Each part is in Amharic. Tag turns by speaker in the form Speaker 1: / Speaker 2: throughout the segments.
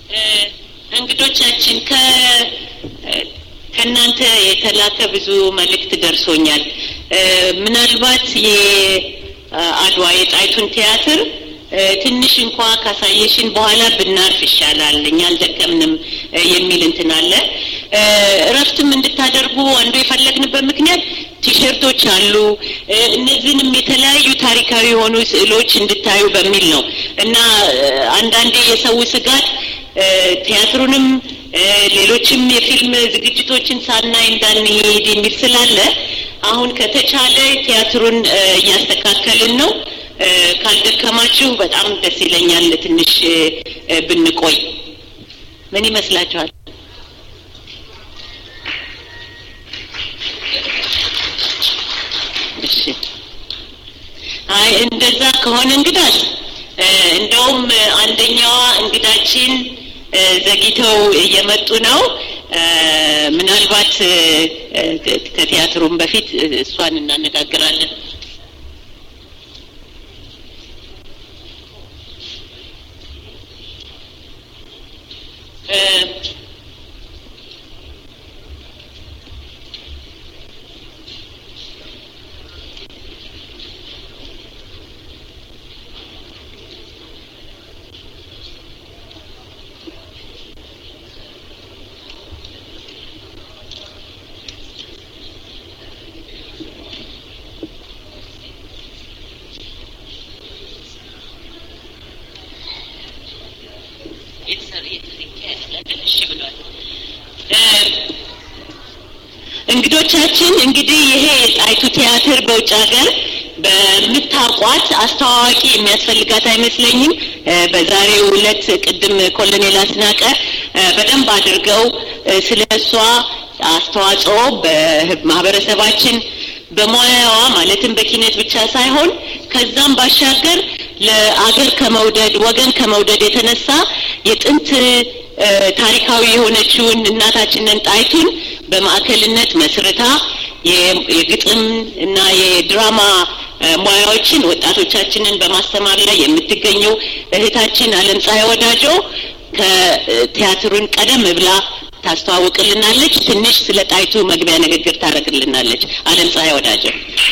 Speaker 1: እንግዶቻችን ከ ከእናንተ የተላከ ብዙ መልእክት ደርሶኛል። ምናልባት የአድዋ የጣይቱን ቲያትር ትንሽ እንኳ ካሳየሽን በኋላ ብናርፍ ይሻላል፣ እኛ አልደከምንም የሚል እንትን አለ። እረፍትም እንድታደርጉ አንዱ የፈለግንበት ምክንያት ቲሸርቶች አሉ። እነዚህንም የተለያዩ ታሪካዊ የሆኑ ስዕሎች እንድታዩ በሚል ነው እና አንዳንዴ የሰው ስጋት ቲያትሩንም ሌሎችም የፊልም ዝግጅቶችን ሳናይ እንዳንሄድ የሚል ስላለ አሁን ከተቻለ ቲያትሩን እያስተካከልን ነው። ካልደከማችሁ በጣም ደስ ይለኛል ትንሽ ብንቆይ። ምን ይመስላችኋል? እሺ። አይ እንደዛ ከሆነ እንግዳስ እንደውም አንደኛዋ እንግዳችን ዘግይተው እየመጡ ነው። ምናልባት ከቲያትሩም በፊት እሷን እናነጋግራለን። እንግዶቻችን እንግዲህ ይሄ የጣይቱ ቲያትር በውጭ ሀገር በምታውቋት አስተዋዋቂ የሚያስፈልጋት አይመስለኝም። በዛሬው ዕለት ቅድም ኮሎኔል አስናቀ በደንብ አድርገው ስለ እሷ አስተዋጽኦ በማህበረሰባችን በሙያዋ ማለትም በኪነት ብቻ ሳይሆን ከዛም ባሻገር ለአገር ከመውደድ ወገን ከመውደድ የተነሳ የጥንት ታሪካዊ የሆነችውን እናታችንን ጣይቱን በማዕከልነት መስርታ የግጥም እና የድራማ ሙያዎችን ወጣቶቻችንን በማስተማር ላይ የምትገኘው እህታችን አለም ፀሐይ ወዳጆ ከቲያትሩን ቀደም ብላ ታስተዋውቅልናለች። ትንሽ ስለ ጣይቱ መግቢያ ንግግር ታደርግልናለች። አለም ፀሐይ ወዳጆ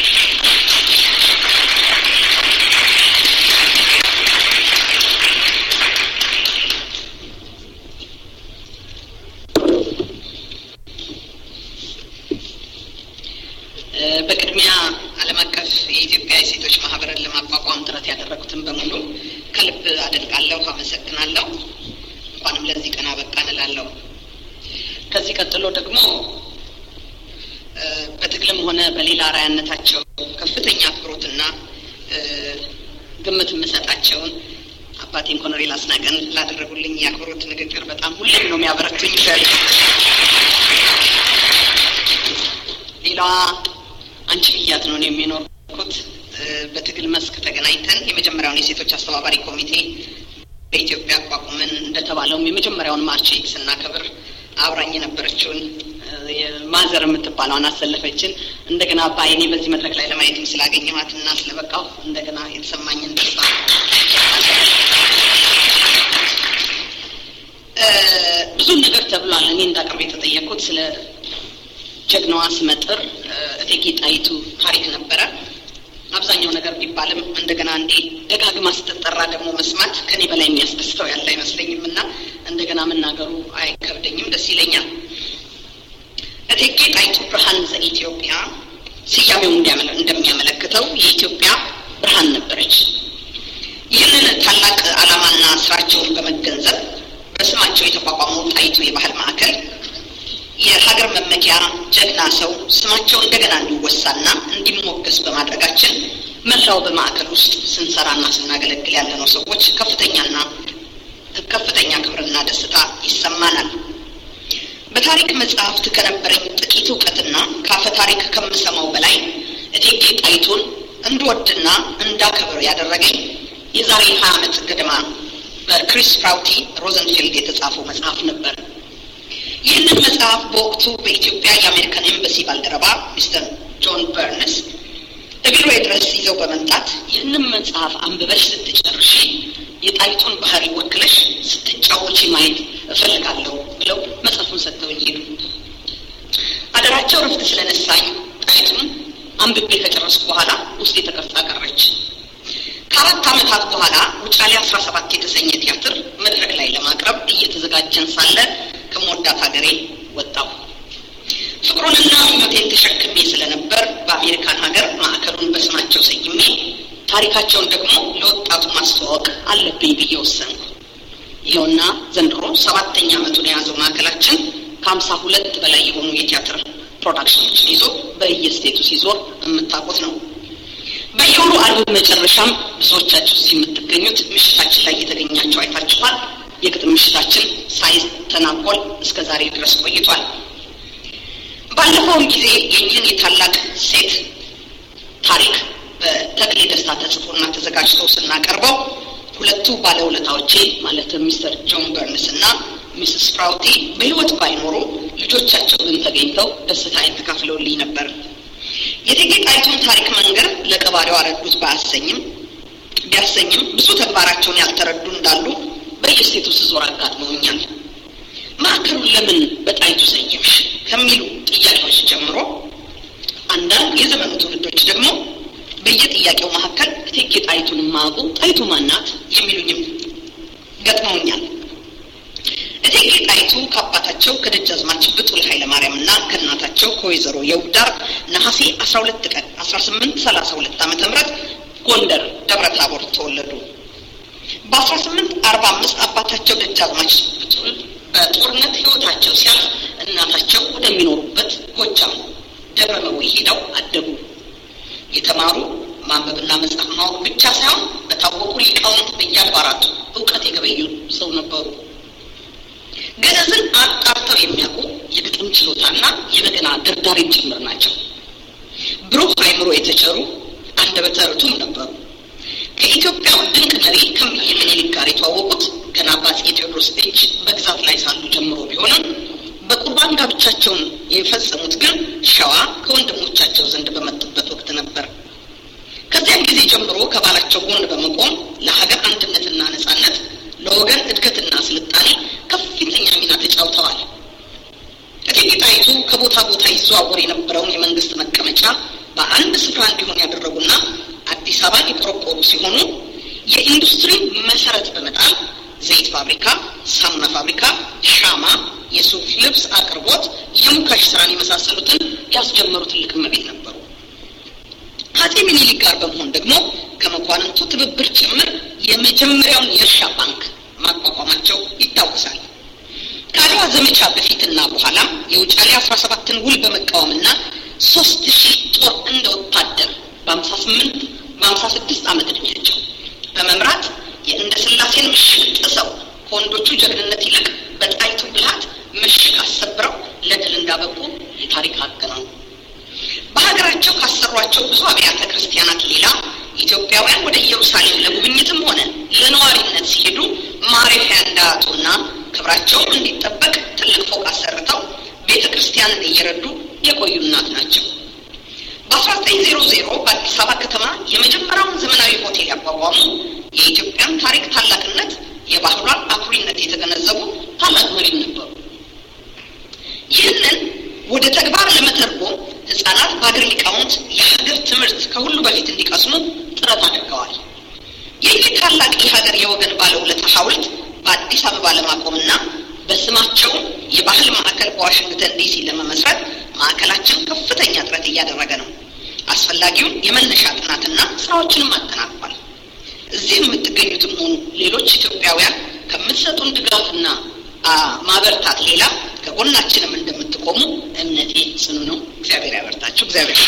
Speaker 2: በቅድሚያ ዓለም አቀፍ የኢትዮጵያ የሴቶች ማህበርን ለማቋቋም ጥረት ያደረጉትን በሙሉ ከልብ አደንቃለሁ፣ አመሰግናለሁ። እንኳንም ለዚህ ቀን አበቃን እላለሁ። ከዚህ ቀጥሎ ደግሞ በትግልም ሆነ በሌላ አርአያነታቸው ከፍተኛ አክብሮትና ግምት የምሰጣቸውን አባቴን ኮሎኔል አስናቀን ላደረጉልኝ የአክብሮት ንግግር በጣም ሁሌም ነው የሚያበረቱኝ። ሌላዋ አንቺ ብያት ነው የሚኖርኩት። በትግል መስክ ተገናኝተን የመጀመሪያውን የሴቶች አስተባባሪ ኮሚቴ በኢትዮጵያ አቋቁመን እንደተባለውም የመጀመሪያውን ማርች ስናከብር አብራኝ የነበረችውን ማዘር የምትባለውን አሰለፈችን። እንደገና በአይኔ በዚህ መድረክ ላይ ለማየትም ስላገኘኋት እና ስለበቃሁ እንደገና የተሰማኝን ደስታ ብዙ ነገር ተብሏል። እኔ እንዳቅርብ የተጠየቅኩት ስለ ጀግናዋ ስመጥር እቴጌ ጣይቱ ታሪክ ነበረ። አብዛኛው ነገር ቢባልም እንደገና እንዴ ደጋግማ ስትጠራ ደግሞ መስማት ከኔ በላይ የሚያስደስተው ያለ አይመስለኝም እና እንደገና መናገሩ አይከብደኝም፣ ደስ ይለኛል። እቴጌ ጣይቱ ብርሃን ዘኢትዮጵያ ስያሜው እንደሚያመለክተው የኢትዮጵያ ብርሃን ነበረች። ይህንን ታላቅ ዓላማና ስራቸውን በመገንዘብ በስማቸው የተቋቋመው ጣይቱ የባህል ማዕከል የሀገር መመኪያ ጀግና ሰው ስማቸው እንደገና እንዲወሳና እንዲሞገስ በማድረጋችን መላው በማዕከል ውስጥ ስንሰራና ስናገለግል ያለነው ሰዎች ከፍተኛና ከፍተኛ ክብርና ደስታ ይሰማናል። በታሪክ መጽሐፍት ከነበረኝ ጥቂት እውቀትና ከአፈ ታሪክ ከምሰማው በላይ እቴጌ ጣይቱን እንድወድና እንዳከብር ያደረገኝ የዛሬ ሀያ ዓመት ገደማ በክሪስ ፕራውቲ ሮዘንፊልድ የተጻፈው መጽሐፍ ነበር። ይህንን መጽሐፍ በወቅቱ በኢትዮጵያ የአሜሪካን ኤምባሲ ባልደረባ ሚስተር ጆን በርንስ እግሬ ድረስ ይዘው በመምጣት ይህንን መጽሐፍ አንብበሽ ስትጨርሺ የጣይቱን ባህሪ ወክለሽ ስትጫወ ስትጫወቺ ማየት እፈልጋለሁ ብለው መጽሐፉን ሰጥተውኝ ሄዱ። አደራቸው ረፍት ስለነሳኝ ጣይቱን አንብቤ ከጨረስኩ በኋላ ውስጤ ተከፍታ ቀረች። ከአራት ዓመታት በኋላ ውጫሌ አስራ ሰባት የተሰኘ ቲያትር መድረክ ላይ ለማቅረብ እየተዘጋጀን ሳለ ከመወዳት ሀገሬ ወጣሁ። ፍቅሩንና ምኞቴን ተሸክሜ ስለነበር በአሜሪካን ሀገር ማዕከሉን በስማቸው ሰይሜ ታሪካቸውን ደግሞ ለወጣቱ ማስተዋወቅ አለብኝ ብዬ ወሰንኩ። ይኸውና ዘንድሮ ሰባተኛ ዓመቱን የያዘው ማዕከላችን ከሀምሳ ሁለት በላይ የሆኑ የቲያትር ፕሮዳክሽኖችን ይዞ በየስቴቱ ሲዞር የምታውቁት ነው። በየወሩ አርብ መጨረሻም ብዙዎቻችሁ እዚህ የምትገኙት ምሽታችን ላይ የተገኛቸው አይታችኋል። የግጥም ምሽታችን ሳይተናኮል እስከ ዛሬ ድረስ ቆይቷል። ባለፈውም ጊዜ የኝህን የታላቅ ሴት ታሪክ በተክሌ ደስታ ተጽፎና ተዘጋጅቶ ስናቀርበው ሁለቱ ባለውለታዎቼ ማለትም ሚስተር ጆን በርንስ እና ሚስስ ፕራውቲ በሕይወት ባይኖሩ ልጆቻቸው ግን ተገኝተው ደስታዬን ተካፍለውልኝ ነበር። የእቴጌ ጣይቱን ታሪክ መንገር ለቀባሪው አረዱት ባያሰኝም ቢያሰኝም ብዙ ተግባራቸውን ያልተረዱ እንዳሉ በየስቴቱ ስዞር አጋጥመውኛል። ማዕከሉን ለምን በጣይቱ ሰየምሽ ከሚሉ ጥያቄዎች ጀምሮ አንዳንድ የዘመኑ ትውልዶች ደግሞ በየጥያቄው መካከል እቴጌ ጣይቱን ማቁ ጣይቱ ማናት የሚሉኝም ገጥመውኛል። እቴጌ ጣይቱ ከአባታቸው ከደጃዝማች ብጡል ኃይለማርያም እና ከእናታቸው ከወይዘሮ የውዳር ነሐሴ አስራ ሁለት ቀን አስራ ስምንት ሰላሳ ሁለት ዓመተ ምህረት ጎንደር ደብረ ታቦር ተወለዱ። በአስራ ስምንት አርባ አምስት አባታቸው ደጃዝማች ብጡል በጦርነት ህይወታቸው ሲያልፍ እናታቸው ወደሚኖሩበት ጎጃም ደብረ መዊ ሄደው አደጉ። የተማሩ ማንበብና መጻፍ ማወቅ ብቻ ሳይሆን በታወቁ ሊቃውንት በየአድባራቱ እውቀት የገበዩ ሰው ነበሩ። ገነዝን አጣርተው የሚያውቁ የግጥም ችሎታና የበገና ደርዳሪም ጭምር ናቸው። ብሩህ አእምሮ የተቸሩ አንደበተ ርቱም ነበሩ። ከኢትዮጵያው ድንቅ መሪ ከእምዬ ምኒልክ ጋር የተዋወቁት ገና በአፄ ቴዎድሮስ እጅ በግዛት ላይ ሳሉ ጀምሮ ቢሆንም በቁርባን ጋብቻቸውን የፈጸሙት ግን ሸዋ ከወንድሞቻቸው ዘንድ በመጡበት ወቅት ነበር። ከዚያም ጊዜ ጀምሮ ከባላቸው ጎን በመቆም ለሀገር አንድነትና ነጻነት፣ ለወገን እድገትና ስልጣኔ ከፍተኛ ሚና ተጫውተዋል። እቴጌ ጣይቱ ከቦታ ቦታ ይዘዋወር የነበረውን የመንግስት መቀመጫ በአንድ ስፍራ እንዲሆን ያደረጉና አዲስ አበባን የቆረቆሩ ሲሆኑ የኢንዱስትሪ መሰረት በመጣል ዘይት ፋብሪካ፣ ሳሙና ፋብሪካ፣ ሻማ፣ የሱፍ ልብስ አቅርቦት፣ የሙካሽ ስራን የመሳሰሉትን ያስጀመሩ ትልቅ እመቤት ነበሩ። ከአፄ ሚኒሊክ ጋር በመሆን ደግሞ ከመኳንንቱ ትብብር ጭምር የመጀመሪያውን የእርሻ ባንክ ማቋቋማቸው ይታወሳል። ከአድዋ ዘመቻ በፊትና በኋላ የውጫሌ አስራ ሰባትን ውል በመቃወምና ሶስት ሺህ ጦር እንደ ወታደር በሀምሳ ስምንት በሀምሳ ስድስት ዓመት ዕድሜያቸው በመምራት የእንደ ስላሴን ምሽግ ጥሰው ከወንዶቹ ጀግንነት ይልቅ በጣይቱ ብልሃት ምሽግ አሰብረው ለድል እንዳበቁ የታሪክ ሀቅ ነው። በሀገራቸው ካሰሯቸው ብዙ አብያተ ክርስቲያናት ሌላ ኢትዮጵያውያን ወደ ኢየሩሳሌም ለጉብኝትም ሆነ ለነዋሪነት ሲሄዱ ማረፊያ እንዳያጡና ክብራቸውም እንዲጠበቅ ትልቅ ፎቅ አሰርተው ቤተ ክርስቲያንን እየረዱ የቆዩ እናት ናቸው። በ1900 በአዲስ አበባ ከተማ የመጀመሪያውን ዘመናዊ ሆቴል ያቋቋሙ የኢትዮጵያን ታሪክ ታላቅነት፣ የባህሏን አኩሪነት የተገነዘቡ ታላቅ መሪም ነበሩ። ይህንን ወደ ተግባር ለመተርጎም ህጻናት በሀገር ሊቃውንት የሀገር ትምህርት ከሁሉ በፊት እንዲቀስሙ ጥረት አድርገዋል። ይህ ታላቅ የሀገር የወገን ባለውለታ ሐውልት በአዲስ አበባ ለማቆምና በስማቸው የባህል ማዕከል በዋሽንግተን ዲሲ ለመመስረት ማዕከላችን ከፍተኛ ጥረት እያደረገ ነው። አስፈላጊውን የመነሻ ጥናትና ስራዎችንም አጠናቋል። እዚህ የምትገኙትም ሆኑ ሌሎች ኢትዮጵያውያን ከምትሰጡን ድጋፍና ማበርታት ሌላ ከጎናችንም እንደምትቆሙ እምነቴ ጽኑ ነው። እግዚአብሔር ያበርታችሁ። እግዚአብሔር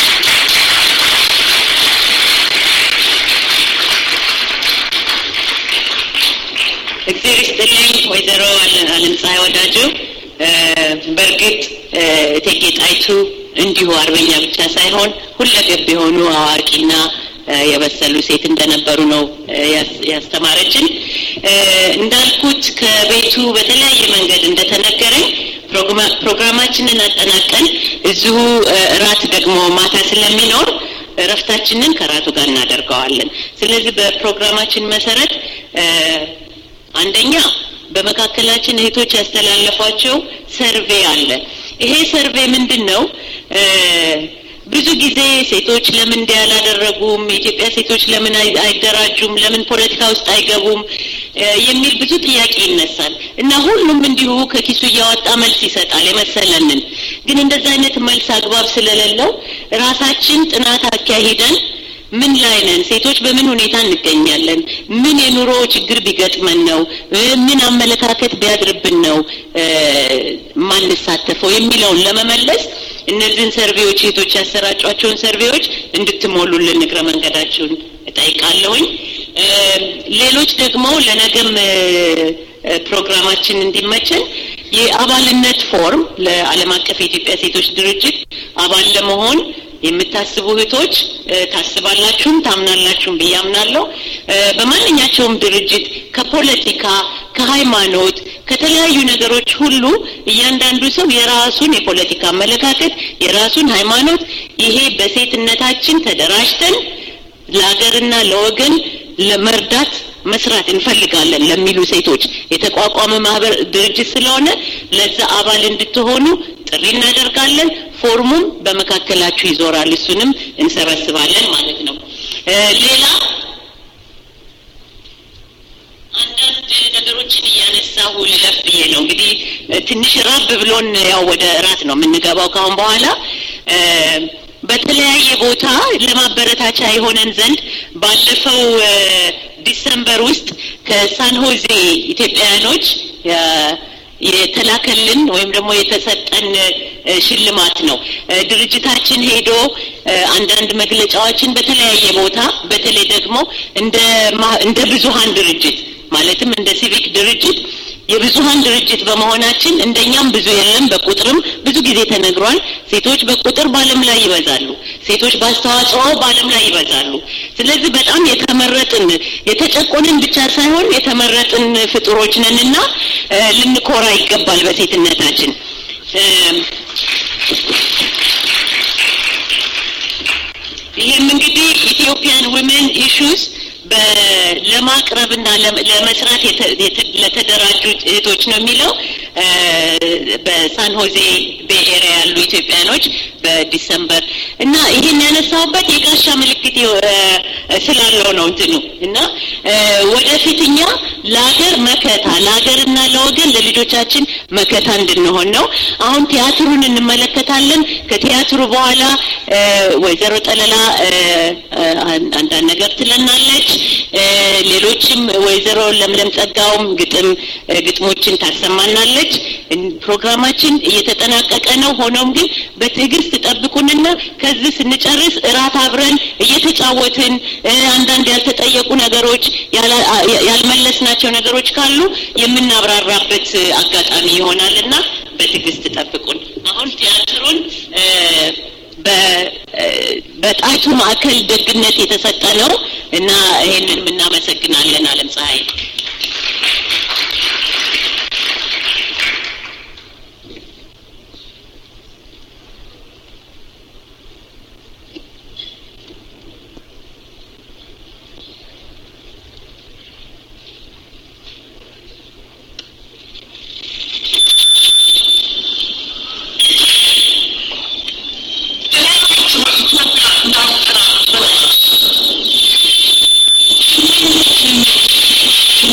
Speaker 1: እግዚአብሔር ይስጥልኝ ወይዘሮ አለም ፀሐይ ወዳጁ። በእርግጥ እቴጌ ጣይቱ እንዲሁ አርበኛ ብቻ ሳይሆን ሁለገብ የሆኑ አዋቂና የበሰሉ ሴት እንደነበሩ ነው ያስተማረችን። እንዳልኩት ከቤቱ በተለያየ መንገድ እንደተነገረኝ ፕሮግራማችንን አጠናቀን እዚሁ እራት ደግሞ ማታ ስለሚኖር እረፍታችንን ከራቱ ጋር እናደርገዋለን። ስለዚህ በፕሮግራማችን መሰረት አንደኛ በመካከላችን እህቶች ያስተላለፏቸው ሰርቬ አለ። ይሄ ሰርቬ ምንድን ነው? ብዙ ጊዜ ሴቶች ለምን እንዲህ ያላደረጉም፣ የኢትዮጵያ ሴቶች ለምን አይደራጁም፣ ለምን ፖለቲካ ውስጥ አይገቡም የሚል ብዙ ጥያቄ ይነሳል እና ሁሉም እንዲሁ ከኪሱ እያወጣ መልስ ይሰጣል የመሰለንን። ግን እንደዛ አይነት መልስ አግባብ ስለሌለው ራሳችን ጥናት አካሂደን ምን ላይ ነን? ሴቶች በምን ሁኔታ እንገኛለን? ምን የኑሮ ችግር ቢገጥመን ነው? ምን አመለካከት ቢያድርብን ነው ማንሳተፈው የሚለውን ለመመለስ እነዚህን ሰርቬዎች ሴቶች ያሰራጯቸውን ሰርቬዎች እንድትሞሉልን እግረ መንገዳችሁን እጠይቃለሁኝ። ሌሎች ደግሞ ለነገም ፕሮግራማችን እንዲመችን የአባልነት ፎርም ለዓለም አቀፍ የኢትዮጵያ ሴቶች ድርጅት አባል ለመሆን የምታስቡ እህቶች ታስባላችሁም ታምናላችሁም ብዬ አምናለሁ። በማንኛቸውም ድርጅት ከፖለቲካ፣ ከሃይማኖት፣ ከተለያዩ ነገሮች ሁሉ እያንዳንዱ ሰው የራሱን የፖለቲካ አመለካከት፣ የራሱን ሃይማኖት ይሄ በሴትነታችን ተደራጅተን ለሀገርና ለወገን ለመርዳት መስራት እንፈልጋለን ለሚሉ ሴቶች የተቋቋመ ማህበር ድርጅት ስለሆነ ለዛ አባል እንድትሆኑ ጥሪ እናደርጋለን። ፎርሙም በመካከላችሁ ይዞራል። እሱንም እንሰበስባለን ማለት ነው። ሌላ አንዳንድ ነገሮችን እያነሳሁ ልለፍ ብዬ ነው። እንግዲህ ትንሽ ራብ ብሎን ያው ወደ እራት ነው የምንገባው ካሁን በኋላ በተለያየ ቦታ ለማበረታቻ የሆነን ዘንድ ባለፈው ዲሰምበር ውስጥ ከሳንሆዜ ኢትዮጵያውያኖች የተላከልን ወይም ደግሞ የተሰጠን ሽልማት ነው። ድርጅታችን ሄዶ አንዳንድ መግለጫዎችን በተለያየ ቦታ በተለይ ደግሞ እንደ እንደ ብዙሀን ድርጅት ማለትም እንደ ሲቪክ ድርጅት የብዙሀን ድርጅት በመሆናችን እንደኛም ብዙ የለም። በቁጥርም ብዙ ጊዜ ተነግሯል። ሴቶች በቁጥር በዓለም ላይ ይበዛሉ። ሴቶች በአስተዋጽኦ በዓለም ላይ ይበዛሉ። ስለዚህ በጣም የተመረጥን የተጨቆንን ብቻ ሳይሆን የተመረጥን ፍጡሮች ነንና ልንኮራ ይገባል በሴትነታችን። ይህም እንግዲህ ኢትዮጵያን ዊሜን ኢሹስ ለማቅረብና ለመስራት ለተደራጁ እህቶች ነው የሚለው በሳን ሆዜ ቤይ ኤሪያ ያሉ ኢትዮጵያኖች በዲሰምበር እና ይህን ያነሳውበት የጋሻ ምልክት ስላለው ነው እንትኑ እና ወደፊት እኛ ለሀገር መከታ ለሀገርና ለወገን ለልጆቻችን መከታ እንድንሆን ነው። አሁን ቲያትሩን እንመለከታለን። ከቲያትሩ በኋላ ወይዘሮ ጠለላ አንዳንድ ነገር ትለናለች። ሌሎችም ወይዘሮ ለምለም ጸጋውም ግጥም ግጥሞችን ታሰማናለች። ፕሮግራማችን እየተጠናቀቀ ነው። ሆኖም ግን በትዕግስት ጠብቁንና ከዚህ ስንጨርስ እራት አብረን እየተጫወትን አንዳንድ ያልተጠየቁ ነገሮች ያልመለስናቸው ነገሮች ካሉ የምናብራራበት አጋጣሚ ይሆናልና በትዕግስት ጠብቁን። አሁን ቲያትሩን በጣይቱ ማዕከል ደግነት የተሰጠ ነው እና ይሄንን እናመሰግናለን። አለም ፀሐይ
Speaker 3: Thank you.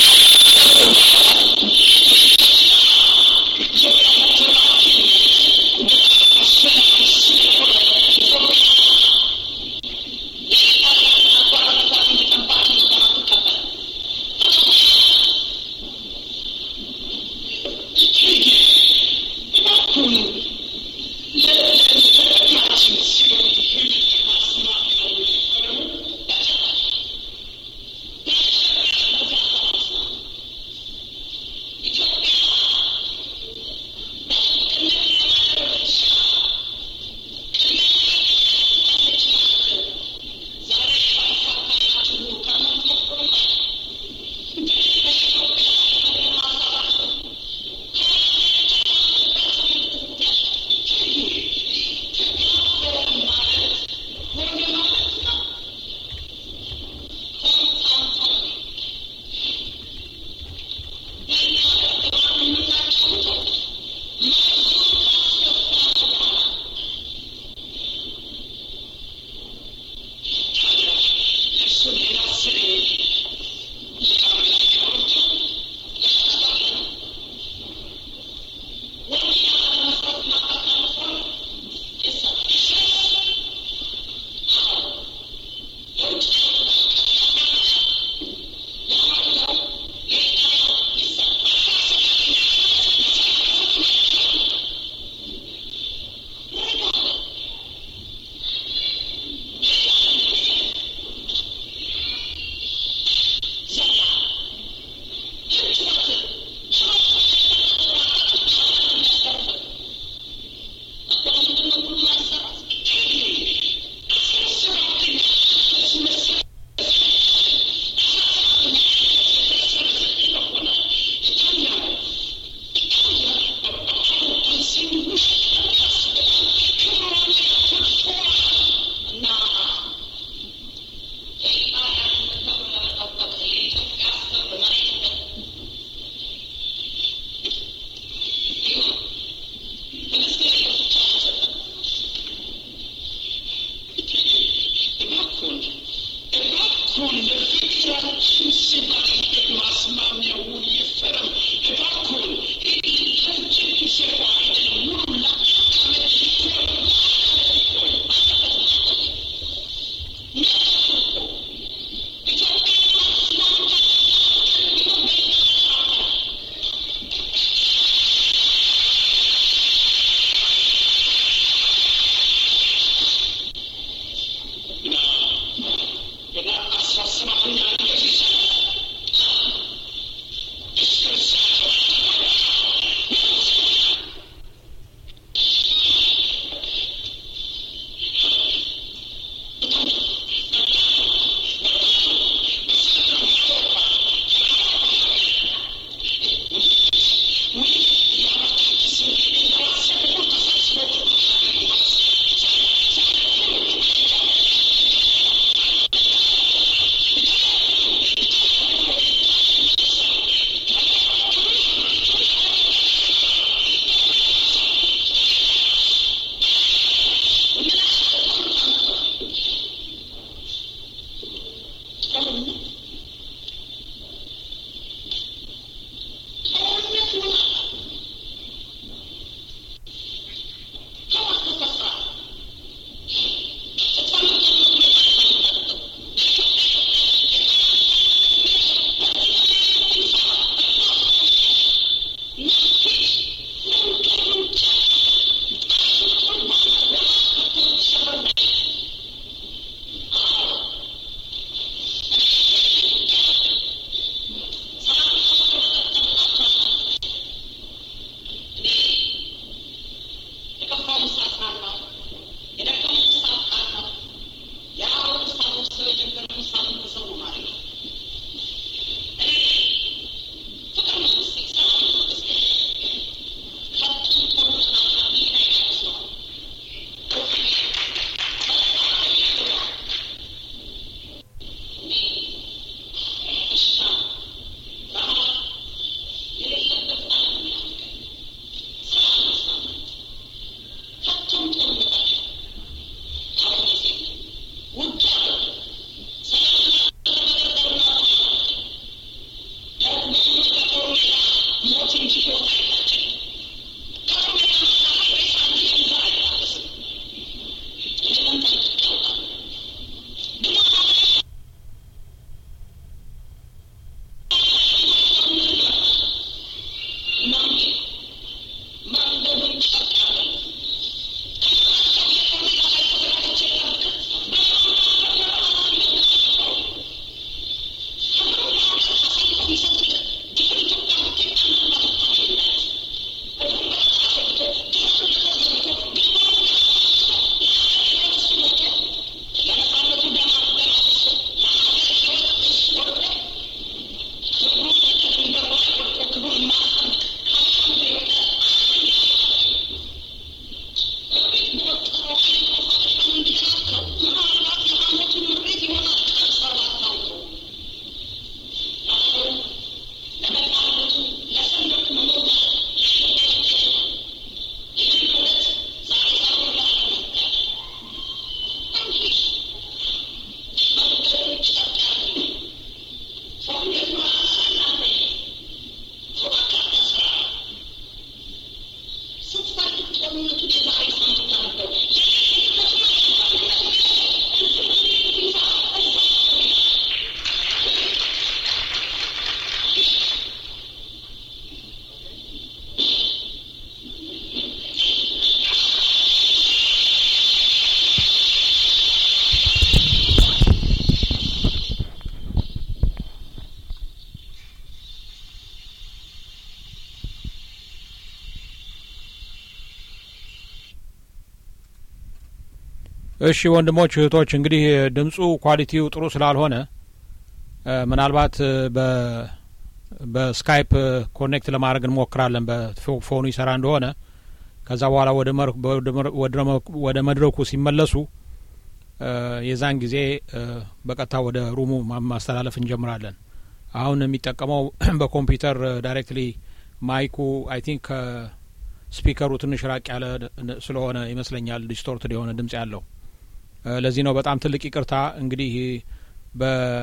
Speaker 3: እሺ ወንድሞች እህቶች፣ እንግዲህ ድምፁ ኳሊቲው ጥሩ ስላልሆነ ምናልባት በ በስካይፕ ኮኔክት ለማድረግ እንሞክራለን በፎኑ ይሰራ እንደሆነ ከዛ በኋላ ወደ መድረኩ ሲመለሱ የዛን ጊዜ በቀጥታ ወደ ሩሙ ማስተላለፍ እንጀምራለን። አሁን የሚጠቀመው በኮምፒውተር ዳይሬክትሊ ማይኩ አይ ቲንክ ከስፒከሩ ትንሽ ራቅ ያለ ስለሆነ ይመስለኛል ዲስቶርትድ የሆነ ድምጽ ያለው። ለዚህ ነው በጣም ትልቅ ይቅርታ። እንግዲህ በ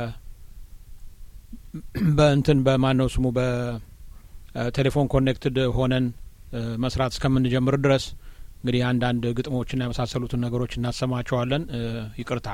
Speaker 3: በእንትን በማን ነው ስሙ በቴሌፎን ኮኔክትድ ሆነን መስራት እስከምንጀምር ድረስ እንግዲህ አንዳንድ ግጥሞችና የመሳሰሉትን ነገሮች እናሰማቸዋለን። ይቅርታ።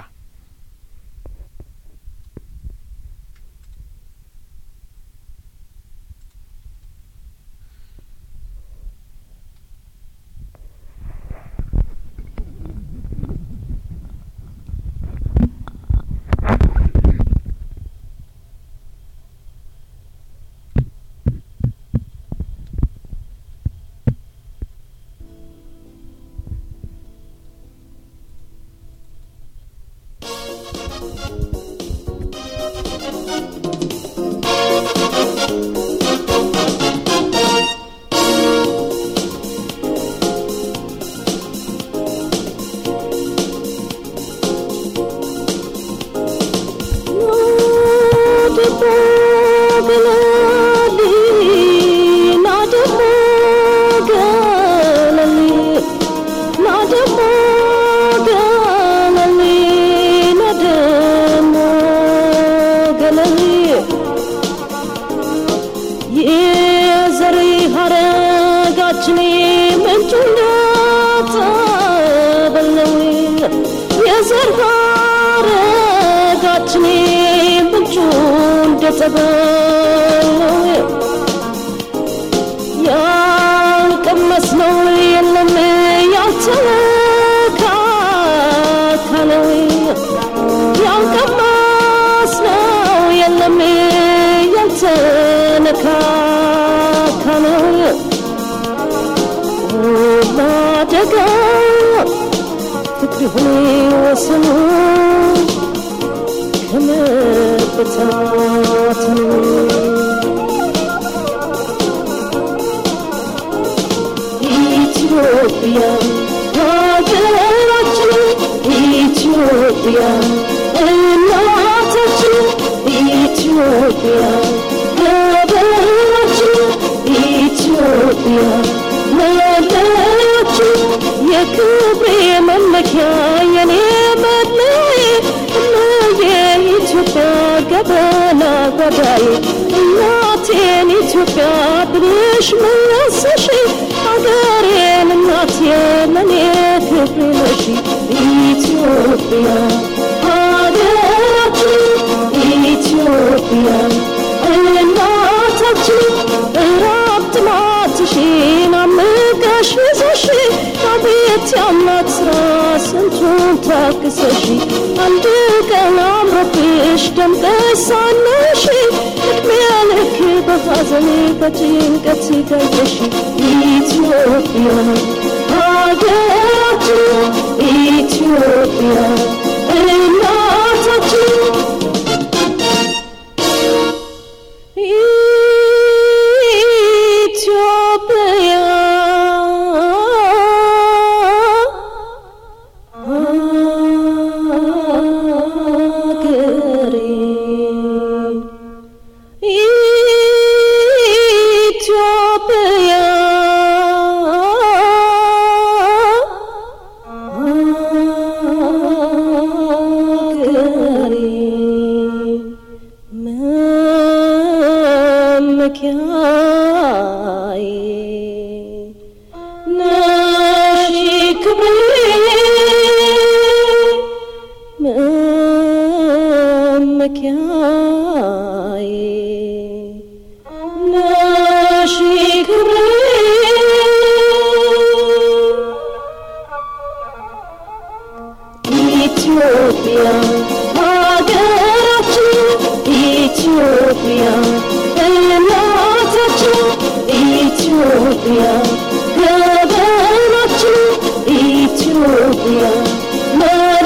Speaker 4: ኢትዮጵያ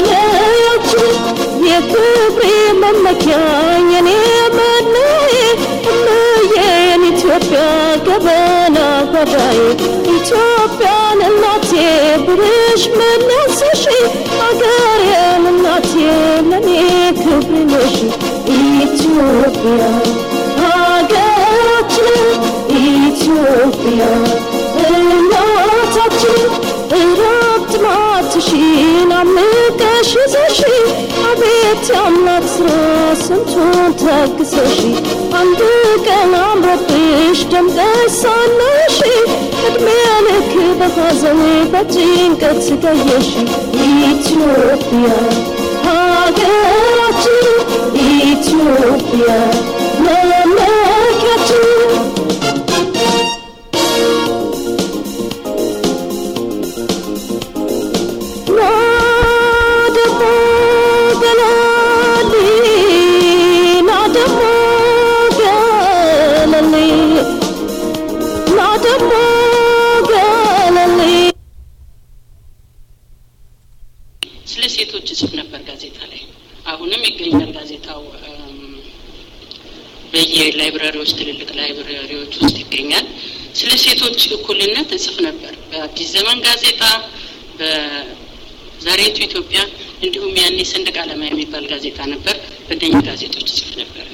Speaker 4: ገበና ጓዳዬ ኢትዮጵያን እናቴ ብርሽ መለሰሽ አገሬን እናቴ ለኔ ክብር ነሽ ኢትዮጵያ ሀገራችን ኢትዮጵያ እናታችን እረፍት ማትሽን አምቀሽ ይዘሽ አቤት የአምላክ ስራ ስንቱን ተግሰሽ አንድ ቀን አምሮብሽ ደምቀሽ ሳለሽ እድሜ ልክ በሐዘን በጭንቀት ስቀየሽ ኢትዮጵያ ሀገራችን ኢትዮጵያ መመኪያችን ናደሞ ገለሊ ናደሞ ገለሊ ናደሞ ገለሊ
Speaker 2: ስለ ሴቶች እጽፍ ነበር ጋዜጣ ላይ። አሁንም ይገኛል ጋዜጣው እም፣ በየላይብራሪዎች ትልልቅ ላይብራሪዎች ውስጥ ይገኛል። ስለ ሴቶች እኩልነት እጽፍ ነበር በአዲስ ዘመን ጋዜጣ፣ በዛሬቱ ኢትዮጵያ እንዲሁም ያኔ ሰንደቅ ዓላማ የሚባል ጋዜጣ ነበር። በእነኝህ ጋዜጦች እጽፍ ነበር።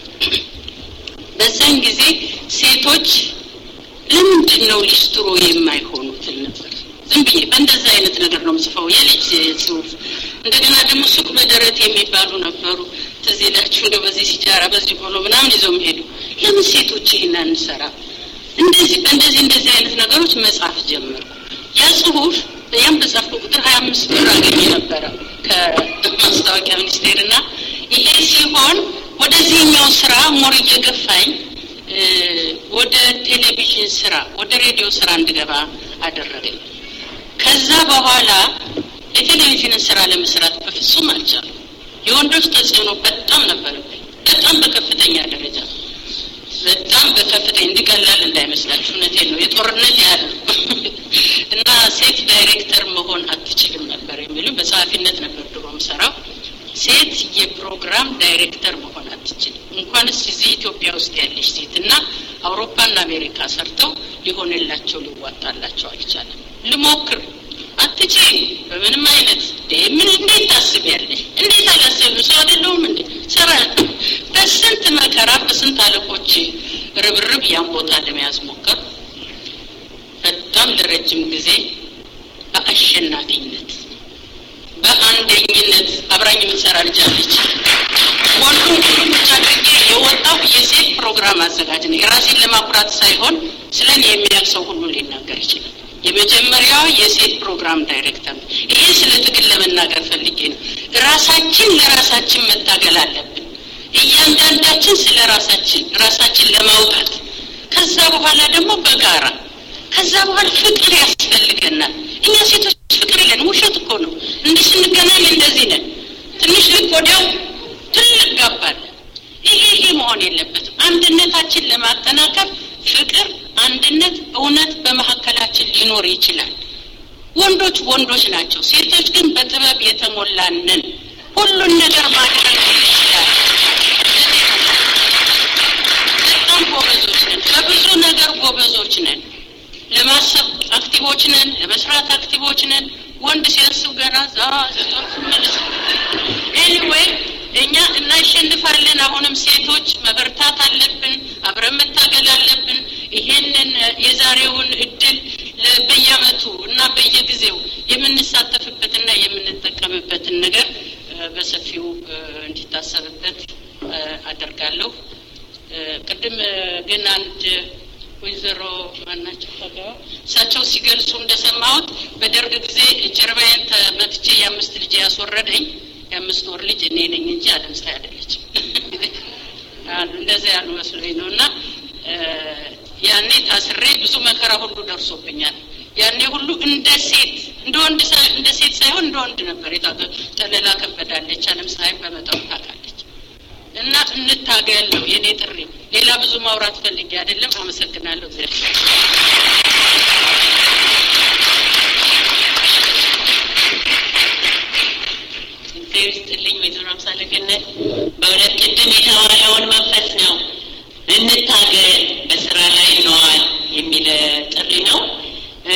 Speaker 2: በዛን ጊዜ ሴቶች ለምንድን ነው ሊስትሮ የማይሆኑት እል ነበር። ዝም ብዬ በእንደዛ አይነት ነገር ነው ምጽፈው የልጅ ጽሁፍ። እንደገና ደግሞ ሱቅ በደረት የሚባሉ ነበሩ። ትዝ ይላችሁ እንደው በዚህ ሲጃራ በዚህ ቆሎ ምናምን ይዘው የሚሄዱ ለምን ሴቶች ይህን አንሰራ? እንደዚህ በእንደዚህ እንደዚህ አይነት ነገሮች መጻፍ ጀመርኩ። ያ ጽሁፍ ያም በጻፍኩ ቁጥር ሀያ አምስት ብር አገኘ ነበረ ከማስታወቂያ ሚኒስቴር እና ይሄ ሲሆን ወደዚህኛው ስራ ሞር እየገፋኝ እ፣ ወደ ቴሌቪዥን ስራ ወደ ሬዲዮ ስራ እንድገባ አደረገኝ። ከዛ በኋላ የቴሌቪዥንን ስራ ለመስራት በፍጹም አልቻሉም። የወንዶች ተጽዕኖ በጣም ነበረብኝ፣ በጣም በከፍተኛ ደረጃ በጣም በከፍተኛ እንዲቀላል እንዳይመስላችሁ፣ እውነቴን ነው። የጦርነት ያህል ነው። እና ሴት ዳይሬክተር መሆን አትችልም ነበር የሚሉ በጸሐፊነት ነበር ድሮ የምሰራው። ሴት የፕሮግራም ዳይሬክተር መሆን አትችልም። እንኳንስ እዚህ ኢትዮጵያ ውስጥ ያለች ሴት እና አውሮፓና አሜሪካ ሰርተው ሊሆንላቸው ሊዋጣላቸው አልቻለም። ልሞክር አትች በምንም አይነት እንዴ ምን እንዴት ታስቢያለሽ? እንዴት አላሰብም? ሰው አይደለሁም እንዴ ሰራ በስንት መከራ በስንት አለቆች ርብርብ ያን ቦታ ለመያዝ ሞከር። በጣም ለረጅም ጊዜ በአሸናፊነት በአንደኝነት አብራኝ የምትሰራ ልጅ አለች። ወንዱን ሁሉ ብቻ አድርጌ የወጣው የሴት ፕሮግራም አዘጋጅ ነው። የራሴን ለማኩራት ሳይሆን ስለ እኔ የሚያውቅ ሰው ሁሉ ሊናገር ይችላል። የመጀመሪያዋ የሴት ፕሮግራም ዳይሬክተር ነው። ይሄ ስለ ትግል ለመናገር ፈልጌ ነው። ራሳችን ለራሳችን መታገል አለብን። እያንዳንዳችን ስለ ራሳችን ራሳችን ለማውጣት ከዛ በኋላ ደግሞ በጋራ ከዛ በኋላ ፍቅር ያስፈልገናል። እኛ ሴቶች ፍቅር የለን፣ ውሸት እኮ ነው። እንዲህ ስንገናኝ እንደዚህ ነን። ትንሽ ልክ ወዲያው ትልቅ ጋባል። ይሄ ይሄ መሆን የለበትም። አንድነታችን ለማጠናከር ፍቅር፣ አንድነት፣ እውነት በመካከላችን ሊኖር ይችላል። ወንዶች ወንዶች ናቸው። ሴቶች ግን በጥበብ የተሞላንን ሁሉን ነገር ማድረግ ይችላል። በጣም ጎበዞች ነን። በብዙ ነገር ጎበዞች ነን። ለማሰብ አክቲቮች ነን። ለመስራት አክቲቮች ነን። ወንድ ሲያስብ ገና ዛ መለስ ኤኒዌይ እኛ እናሸንፋለን። አሁንም ሴቶች መበርታት አለብን። አብረን መታገል አለብን። ይሄንን የዛሬውን እድል ለ- በየአመቱ እና በየጊዜው የምንሳተፍበትና የምንጠቀምበትን ነገር እ፣ በሰፊው እ፣ እንዲታሰብበት እ፣ አደርጋለሁ። እ፣ ቅድም እ፣ ግን አንድ ወይዘሮ ማናቸው ፈገዋ እሳቸው ሲገልጹ እንደሰማሁት በደርግ ጊዜ ጀርባዬን ተመትቼ የአምስት ልጅ ያስወረደኝ የአምስት ወር ልጅ እኔ ነኝ እንጂ አለም ፀሐይ አይደለችም። አሉ እንደዚያ ያሉ መስሎኝ ነው። እና እ፣ ያኔ ታስሬ ብዙ መከራ ሁሉ ደርሶብኛል። ያኔ ሁሉ እንደ ሴት እንደ ወንድ ሳይ- እንደ ሴት ሳይሆን እንደ ወንድ ነበር የታገ ጠለላ ከበዳለች አለም ፀሐይ በመጠኑ ታውቃለች። እና እንታገል ነው የኔ ጥሪ። ሌላ ብዙ ማውራት ፈልጌ አይደለም። አመሰግናለሁ። እግዚአብሔር
Speaker 1: እግዚአብሔር ይስጥልኝ ወይዘሮ አምሳለ ገነት። በእውነት ቅድም የተባለውን መንፈስ ነው እንታገል፣ በስራ ላይ ነዋል የሚል ነው እ፣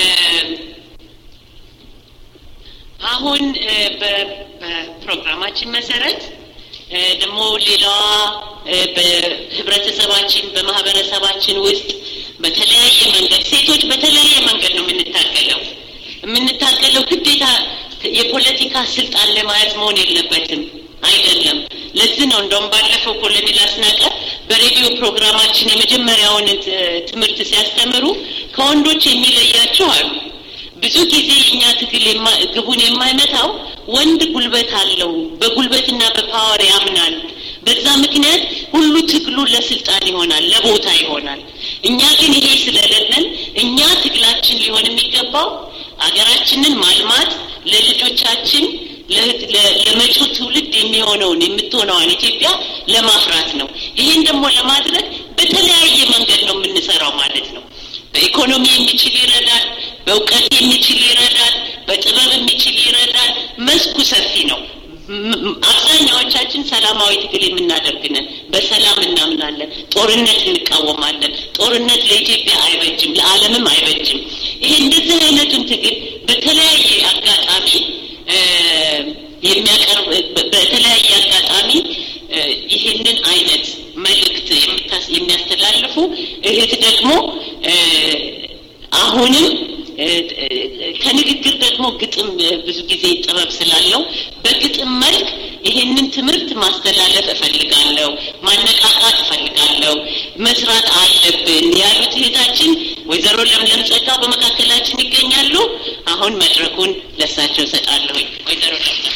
Speaker 1: አሁን እ፣ በ- በፕሮግራማችን መሰረት እ፣ ደግሞ ሌላዋ እ፣ በህብረተሰባችን በማህበረሰባችን ውስጥ በተለያየ መንገድ ሴቶች በተለያየ መንገድ ነው የምንታገለው የምንታገለው ግዴታ የፖለቲካ ስልጣን ለመያዝ መሆን የለበትም አይደለም ለዚህ ነው እንደውም ባለፈው ኮሎኔል አስናቀ በሬዲዮ ፕሮግራማችን የመጀመሪያውን ት- ትምህርት ሲያስተምሩ ከወንዶች የሚለያቸው አሉ ብዙ ጊዜ የእኛ ትግል የማ- ግቡን የማይመታው ወንድ ጉልበት አለው በጉልበትና በፓወር ያምናል በዛ ምክንያት ሁሉ ትግሉ ለስልጣን ይሆናል ለቦታ ይሆናል እኛ ግን ይሄ ስለሌለን እኛ ትግላችን ሊሆን የሚገባው አገራችንን ማልማት ለልጆቻችን ለ- ለ- ለመጪው ትውልድ የሚሆነውን የምትሆነዋን ኢትዮጵያ ለማፍራት ነው ይህን ደግሞ ለማድረግ በተለያየ መንገድ ነው የምንሰራው ማለት ነው በኢኮኖሚ የሚችል ይረዳል በእውቀት የሚችል ይረዳል በጥበብ የሚችል ይረዳል መስኩ ሰፊ ነው ም- ም- አብዛኛዎቻችን ሰላማዊ ትግል የምናደርግነን በሰላም እናምናለን ጦርነት እንቃወማለን ጦርነት ለኢትዮጵያ አይበጅም ለዓለምም አይበጅም ይሄ እንደዚህ አይነቱን ትግል በተለያየ አጋጣሚ እ፣ የሚያቀርብ በ- በተለያየ አጋጣሚ እ፣ ይህንን አይነት መልእክት የምታስ- የሚያስተላልፉ እህት ደግሞ እ፣ አሁንም እ፣ እ፣ ከንግግር ደግሞ ግጥም እ፣ ብዙ ጊዜ ጥበብ ስላለው በግጥም መልክ ይህንን ትምህርት ማስተላለፍ እፈልጋለሁ፣ ማነቃቃት እፈልጋለሁ፣ መስራት አለብን ያሉት እህታችን ወይዘሮ ለምለም ጸጋ በመካከላችን ይገኛሉ። አሁን መድረኩን ለሳቸው እሰጣለሁ። ወይዘሮ ለምለም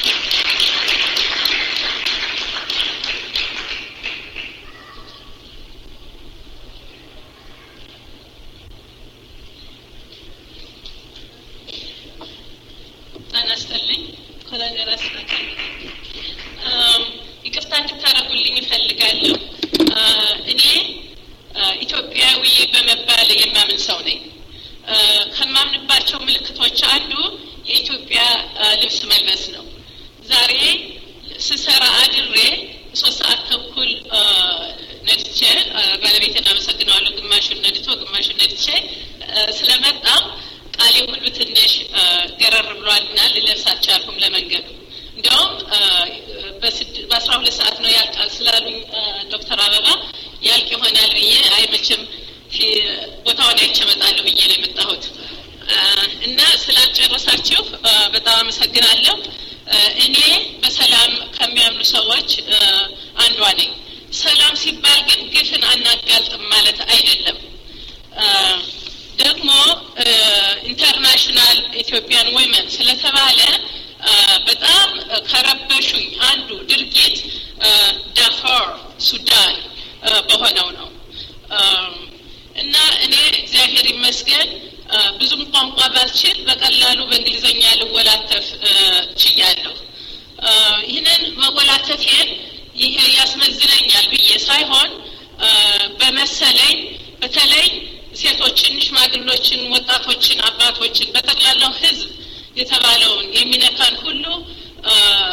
Speaker 5: ጤና ይስጥልኝ ኮሎኔል አስናቀ አም፣ ይቅርታ እንድታደርጉልኝ እፈልጋለሁ። አ፣ እኔ አ፣ ኢትዮጵያዊ በመባል የማምን ሰው ነኝ። አ፣ ከማምንባቸው ምልክቶች አንዱ የኢትዮጵያ አ፣ ልብስ መልበስ ነው። ዛሬ ስሰራ አድሬ ሶስት ሰዓት ተኩል አ፣ ነድቼ አ፣ ባለቤቴን አመሰግነዋለሁ። ግማሹን ነድቶ ግማሹን ነድቼ አ፣ ስለመጣ ቃሌ ሁሉ ትንሽ አ፣ ገረር ብሏልና ልለብስ አልቻልኩም ለመንገዱ። እንዲያውም አ፣ በስድ- በአስራ ሁለት ሰዓት ነው ያልቃል ስላሉኝ አ፣ ዶክተር አበባ ያልቅ ይሆናል ብዬ አይመችም ፊ- ቦታውን አይቼ እመጣለሁ ብዬ ነው የመጣሁት አ፣ እና ስላልጨረሳችሁ አ፣ በጣም አመሰግናለሁ። አ፣ እኔ በሰላም ከሚያምኑ ሰዎች አ፣ አንዷ ነኝ። ሰላም ሲባል ግን ግፍን አናጋልጥም ማለት አይደለም። አ፣ ደግሞ ኢንተርናሽናል ኢትዮጵያን ዊመን ስለተባለ አ፣ በጣም ከረበሹኝ አንዱ ድርጊት አ፣ ዳርፉር ሱዳን አ፣ በሆነው ነው አ፣ እና እኔ እግዚአብሔር ይመስገን አ፣ ብዙም ቋንቋ ባልችል በቀላሉ በእንግሊዝኛ ልወላተፍ አ፣ ችያለሁ። አ፣ ይህንን መወላተፌን ይሄ ያስመዝነኛል ብዬ ሳይሆን አ፣ በመሰለኝ በተለይ ሴቶችን፣ ሽማግሎችን፣ ወጣቶችን፣ አባቶችን በጠቅላላው ሕዝብ የተባለውን የሚነካን ሁሉ አ፣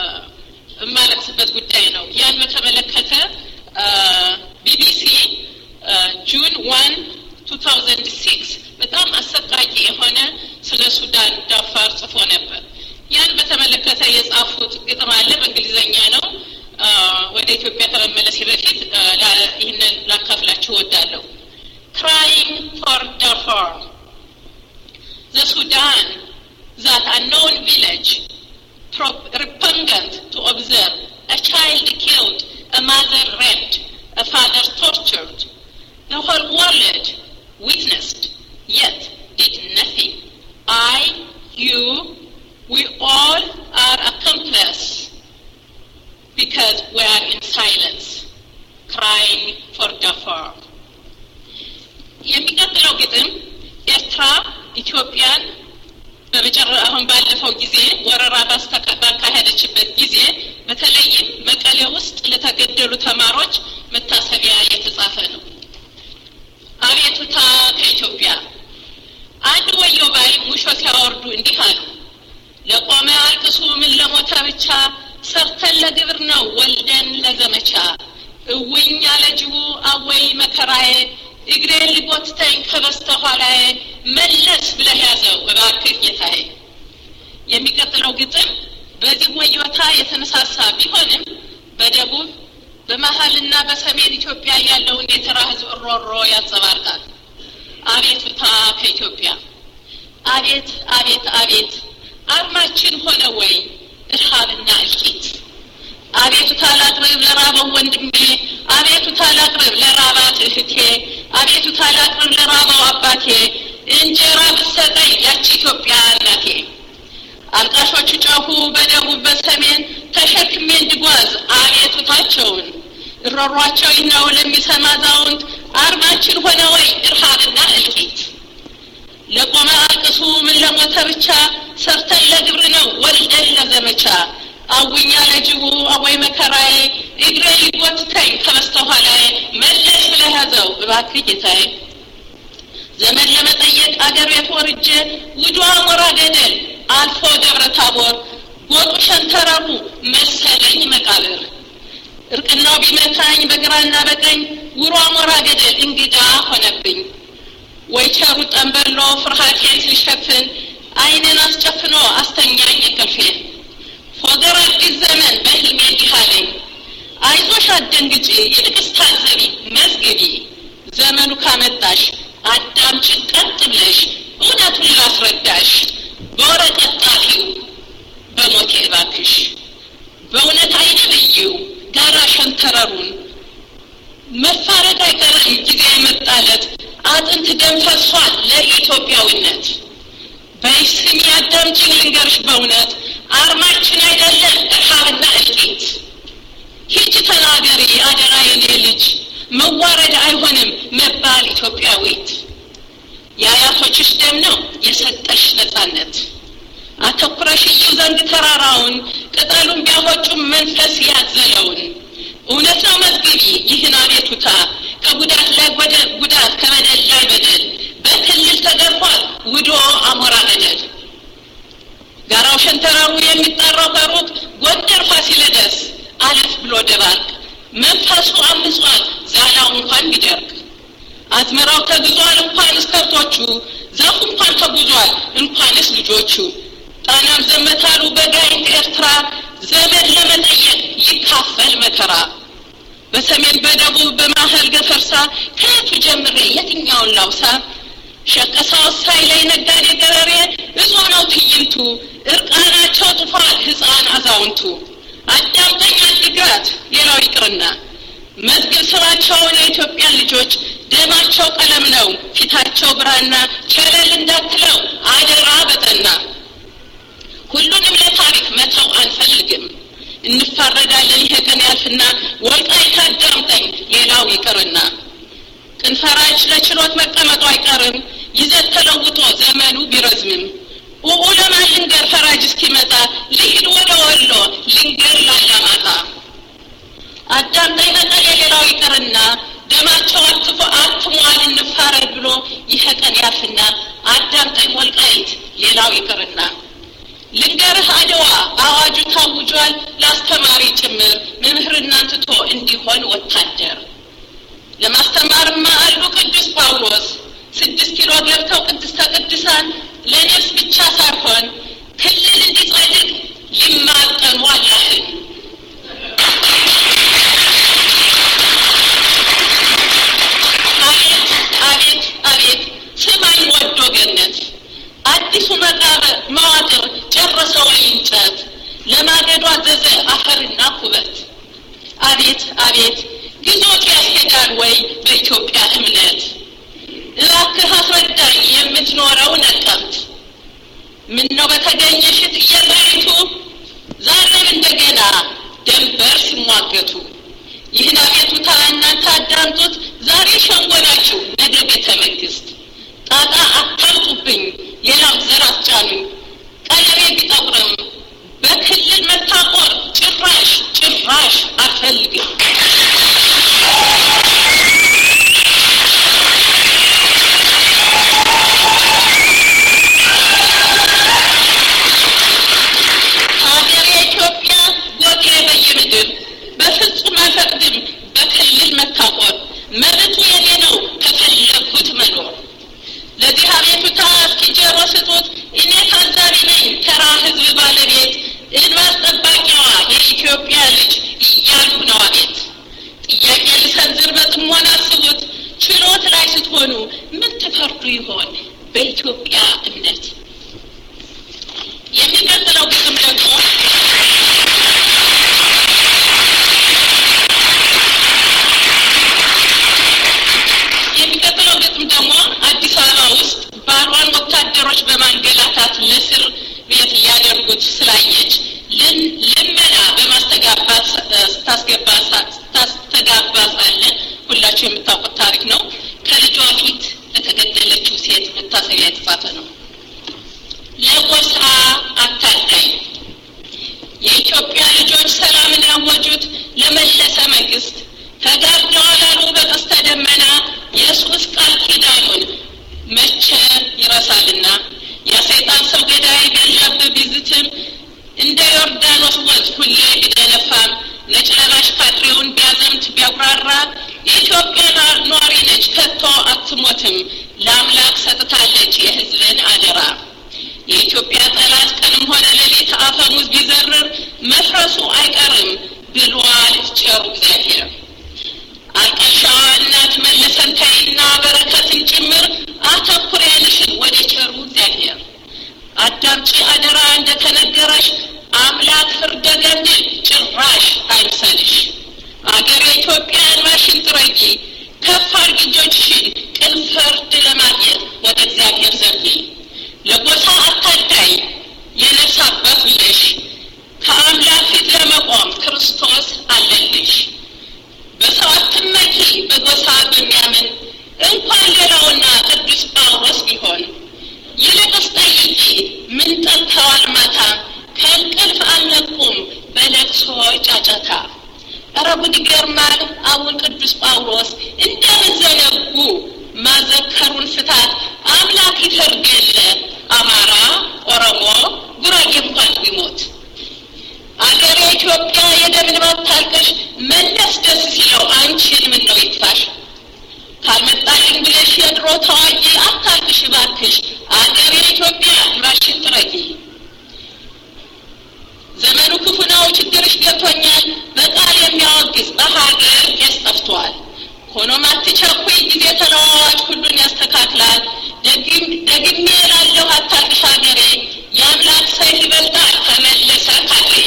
Speaker 5: የማለቅስበት ጉዳይ ነው። ያን በተመለከተ ቢቢሲ ጁን ዋን ቱ ታውዘንድ ሲክስ በጣም አሰቃቂ የሆነ ስለ ሱዳን ዳፋር ጽፎ ነበር። ያን በተመለከተ የጻፉት ግጥም አለ፣ በእንግሊዝኛ ነው። አ፣ ወደ ኢትዮጵያ ከመመለሴ በፊት አ፣ ላ- ይህንን ላካፍላችሁ እወዳለሁ። crying for Darfur. The Sudan, that unknown village, pro- repugnant to observe, a child killed, a mother raped, a father tortured. The whole world witnessed, yet did nothing. I, you, we all are accomplices because we are in silence, crying for Darfur. የሚቀጥለው ግጥም ኤርትራ ኢትዮጵያን በመጨረ አሁን ባለፈው ጊዜ ወረራ ባስተካ- ባካሄደችበት ጊዜ በተለይም መቀሌ ውስጥ ለተገደሉ ተማሪዎች መታሰቢያ የተጻፈ ነው። አቤቱታ ከኢትዮጵያ አንድ ወዮ ባይ ሙሾ ሲያወርዱ እንዲህ አሉ። ለቆመ አልቅሱ ምን ለሞተ ብቻ ሰርተን ለግብር ነው ወልደን ለዘመቻ እውኝ አለ ጅቡ አወይ መከራዬ እግሬን ሊጎትተኝ ከበስተኋላዬ መለስ ብለህ ያዘው እባክህ ጌታዬ። የሚቀጥለው ግጥም በዚህ ወዮታ የተነሳሳ ቢሆንም በደቡብ በመሀልና በሰሜን ኢትዮጵያ ያለውን የተራ ህዝብ ሮሮ ያንጸባርቃል። አቤቱታ ከኢትዮጵያ አቤት አቤት አቤት አርማችን ሆነ ወይ እርሃብና እልቂት። አቤቱታ ላቅርብ ለራበው ወንድሜ፣ አቤቱታ ላቅርብ ለራባት እህቴ፣ አቤቱታ ላቅርብ ለራበው አባቴ፣ እንጀራ ብትሰጠኝ ያቺ ኢትዮጵያ እናቴ። አልቃሾቹ ጮኹ በደቡብ በሰሜን ተሸክሜ እንድጓዝ አቤቱታቸውን እሮሯቸው ይህ ነው ለሚሰማ አዛውንት አርማችን ሆነ ወይ እርሃብና እልቂት። ለቆመ አልቅሱ ምን ለሞተ ብቻ ሰርተን ለግብር ነው ወልደን ለዘመቻ አውኛ ለጅቡ አወይ መከራዬ እግሬ ሊጎትተኝ ከበስተኋላዬ መለስ ብለህ ያዘው እባክህ ጌታዬ። ዘመን ለመጠየቅ አገር ቤት ወርጄ ውዷ አሞራ ገደል አልፎ ደብረ ታቦር ጎጡ ሸንተረሩ መሰለኝ መቃብር እርቅናው ቢመታኝ በግራና በቀኝ ውሮ አሞራ ገደል እንግዳ ሆነብኝ። ወይ ቸሩ ጠንበሎ ፍርሃቴን ሲሸፍን ዓይኔን አስጨፍኖ አስተኛኝ እንቅልፌን። ፎገር አዲስ ዘመን በህልሜ እንዲህ አለኝ፣ አይዞሽ አትደንግጪ፣ ይልቅስ ታዘቢ መዝግቢ። ዘመኑ ካመጣሽ አዳምጪ ቀጥ ብለሽ እውነቱን ላስረዳሽ። በወረቀት ጣፊው በሞቴ እባክሽ፣ በእውነት አይነ ብዬው ጋራ ሸንተረሩን መፋረድ አይቀርም ጊዜ የመጣለት አጥንት ደም ፈሷል ለኢትዮጵያዊነት። በይስም ያዳምጪኝ ልንገርሽ በእውነት አርማችን አይደለም እርሃብና እልቂት። ሂጂ ተናገሪ አደራ የኔ ልጅ መዋረድ አይሆንም መባል ኢትዮጵያዊት። የአያቶችሽ ደም ነው የሰጠሽ ነጻነት። አተኩረሽ እይው ዘንድ ተራራውን ቅጠሉን ቢያወጩም መንፈስ ያዘለውን እውነት ነው መዝግቢ ይህን አቤቱታ ከጉዳት ላይ ጉዳት ከበደል ላይ በደል በክልል ተገርፏል ውዶ አሞራ ገደል ጋራው ሸንተረሩ የሚጠራው ከሩቅ ጎንደር ፋሲለደስ አለፍ ብሎ ደባርቅ መንፈሱ አምጿል ዛላው እንኳን ቢደርቅ አዝመራው ተግዟል እንኳንስ ከብቶቹ ዛፉ እንኳን ተጉዟል እንኳንስ ልጆቹ ጣናም ዘመታሉ በጋይንት ኤርትራ ዘመን ለመጠየቅ ይካፈል መከራ በሰሜን በደቡብ በማህል ገፈርሳ ከየቱ ጀምሬ የትኛውን ላውሳ ሸቀሳ ወሳይ ላይ ነጋዴ ገረሬ እዞ ነው ትዕይንቱ እርቃናቸው ጥፏል ህፃን አዛውንቱ አዳምጠኝ አድግራት ሌላው ይቅርና መዝግብ ስራቸውን የኢትዮጵያን ልጆች ደማቸው ቀለም ነው ፊታቸው ብራና ቸለል እንዳትለው አደራ በጠና ሁሉንም ለታሪክ መተው አንፈልግም እንፋረዳለን ይሄ ቀን ያልፍና ወልቃይት አዳምጠኝ ሌላው ይቅርና ቅንፈራጅ ለችሎት መቀመጡ አይቀርም ይዘት ተለውጦ ዘመኑ ቢረዝምም ኡኡ ለማን ልንገር ፈራጅ እስኪመጣ ልሂድ ወደ ወሎ ልንገር ላላማጣ አዳምጠኝ መቀሌ ሌላው ይቅርና ደማቸው አትፎ አትሟል እንፋረድ ብሎ ይሄ ቀን ያልፍና አዳምጠኝ ወልቃይት ሌላው ይቅርና ልንገርህ አድዋ አዋጁ ታውጇል ለአስተማሪ ጭምር መምህርና ትቶ እንዲሆን ወታደር ለማስተማርማ አሉ ቅዱስ ጳውሎስ ስድስት ኪሎ ገብተው ቅድስተ ቅዱሳን ለነፍስ ብቻ ሳይሆን ክልል እንዲጸድቅ ይማጠኑ አላህን አቤት አቤት አቤት ስማኝ ወዶ ገነት አዲሱ መቃብር መዋቅር ጨረሰ ወይ እንጨት ለማገዶ አዘዘ አፈርና ኩበት አቤት አቤት ግዞት ያስሄዳል ወይ በኢትዮጵያ እምነት እባክህ አስረዳኝ የምትኖረው ነቀምት ምን ነው በተገኘሽ ጥየላይቱ ዛሬም እንደገና ደንበር ሲሟገቱ ይህን አቤቱታ እናንተ አዳምጡት ዛሬ ሸንጎላችሁ ነገ ቤተ መንግስት ጣጣ አታምጡብኝ ሌላው ዘር አስጫኑኝ ቀለቤ ቢጠቁርም በክልል መታቆር ጭራሽ ጭራሽ አልፈልግም ሀገሬ ኢትዮጵያ ጎቴ በየምድር በፍጹም አልፈቅድም በክልል መታቆር መብቱ የኔ ነው ከፈለግኩት መኖር ለዚህ አቤቱታ ስጡት። እኔ ታዛቢ ነኝ፣ ተራ ህዝብ ባለቤት እንባ ጠባቂዋ የኢትዮጵያ ልጅ እያልኩ ነው አቤት። ጥያቄ ልሰንዝር፣ በጥሞና አስቡት። ችሎት ላይ ስትሆኑ ምን ትፈርዱ ይሆን በኢትዮጵያ እምነት? የሚቀጥለው ግጥም ደግሞ የሚቀጥለው ግጥም ደግሞ አዲስ አበባ ውስጥ ባሏን ወታደሮች በማንገላታት ለእስር ቤት እያደረጉት ስላየች ልን- ልመና በማስተጋባት እ፣ ስታስገባ ሳ- ስታስተጋባ ሳለ ሁላችሁ የምታውቁት ታሪክ ነው። ከልጇ ፊት ለተገደለችው ሴት መታሰቢያ የተጻፈ ነው። ለጎሳ አታዳኝ የኢትዮጵያ ልጆች ሰላምን ያወጁት ለመለሰ መንግስት ተጋርደዋል አሉ በቀስተ ደመና የሱስ ቃል ኪዳኑን መቼ ይረሳልና የሰይጣን ሰው ገዳይ ቢያንዣብብ ቢዝትም እንደ ዮርዳኖስ ወንዝ ሁሌ ቢደነፋም ነጭ ለባሽ ካድሬውን ቢያዘምት ቢያጉራራ የኢትዮጵያ ኗ- ኗሪ ነች ከቶ አትሞትም ለአምላክ ሰጥታለች የህዝብን አደራ የኢትዮጵያ ጠላት ቀንም ሆነ ሌሊት አፈሙዝ ቢዘርር መፍረሱ አይቀርም ብሏል ቸሩ እግዚአብሔር። አልቀሻዋ እናት መለሰን ተይና በረከትን ጭምር አተኩሬንሽን ወደ ቸሩ እግዚአብሔር አዳምጪ አደራ እንደተነገረሽ አምላክ ፍርደ ገምድል ጭራሽ አይምሰልሽ። አገር የኢትዮጵያ እንባሽን ጥረጊ ከፍ አድርጊ እጆችሽን ቅን ፍርድ ለማግኘት ወደ እግዚአብሔር ዘርጊ። ለጎሳ አታዳይ የነፍስ አባት ብለሽ ከአምላክ ፊት ለመቆም ክርስቶስ አለልሽ። በሰው አትመኪ በጎሳ በሚያምን እንኳን ሌላውና ቅዱስ ጳውሎስ ቢሆን ይልቅስ ጠይቂ ምን ጠጥተዋል ማታ ከእንቅልፍ አልነቁም በለቅሶ ጫጫታ ኧረ ጉድ ይገርማል አቡን ቅዱስ ጳውሎስ እንደምን ዘነጉ ማዘከሩን ፍታት አምላክ ይፈርድ የለ አማራ ኦሮሞ ጉራጌ እንኳን ቢሞት አገሬ ኢትዮጵያ የደም እንባ ታልቅሽ መለስ ደስ ሲለው አንቺን ምን ነው ይጥፋሽ ካልመጣልኝ ብለሽ የድሮ ታዋቂ አታልቅሽ ባክሽ አገሬ ኢትዮጵያ እንባሽን ጥረጊ ዘመኑ ክፉ ነው ችግርሽ ገብቶኛል በቃል የሚያወግዝ በሀገር ቄስ ጠፍቷል ሆኖም አትቸኩይ ጊዜ ተለዋዋጭ ሁሉን ያስተካክላል ደግም- ደግሜ እላለሁ አታልቅሽ ሀገሬ የአምላክ ሰይፍ ይበልጣል ከመለሰ ካድሬ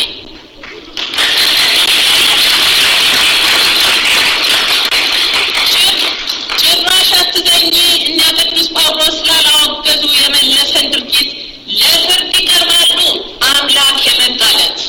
Speaker 5: ጭራሽ አትዘኝ እነ ቅዱስ ጳውሎስ ስላላወገዙ የመለሰን ድርጊት ለፍርድ ይቀርባሉ አምላክ የመጣለት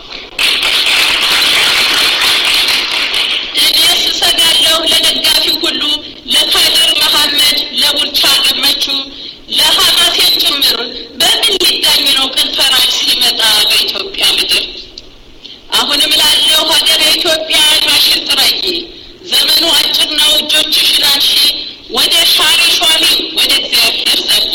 Speaker 5: እኔስ እሰጋለሁ ለደጋፊው ሁሉ ለካድር መሐመድ ለቡልቻ ገመቹ ለሐማሴን ጭምር በምን ሊዳኝ ነው ቀን ፈራጅ ሲመጣ በኢትዮጵያ ምድር አሁንም ላለው ሀገር የኢትዮጵያ ማሽን ጥረጊ ዘመኑ አጭር ነው እጆችሽን አንሺ ወደ ሻሪ ሿሚ ወደ እግዚአብሔር ዘርጊ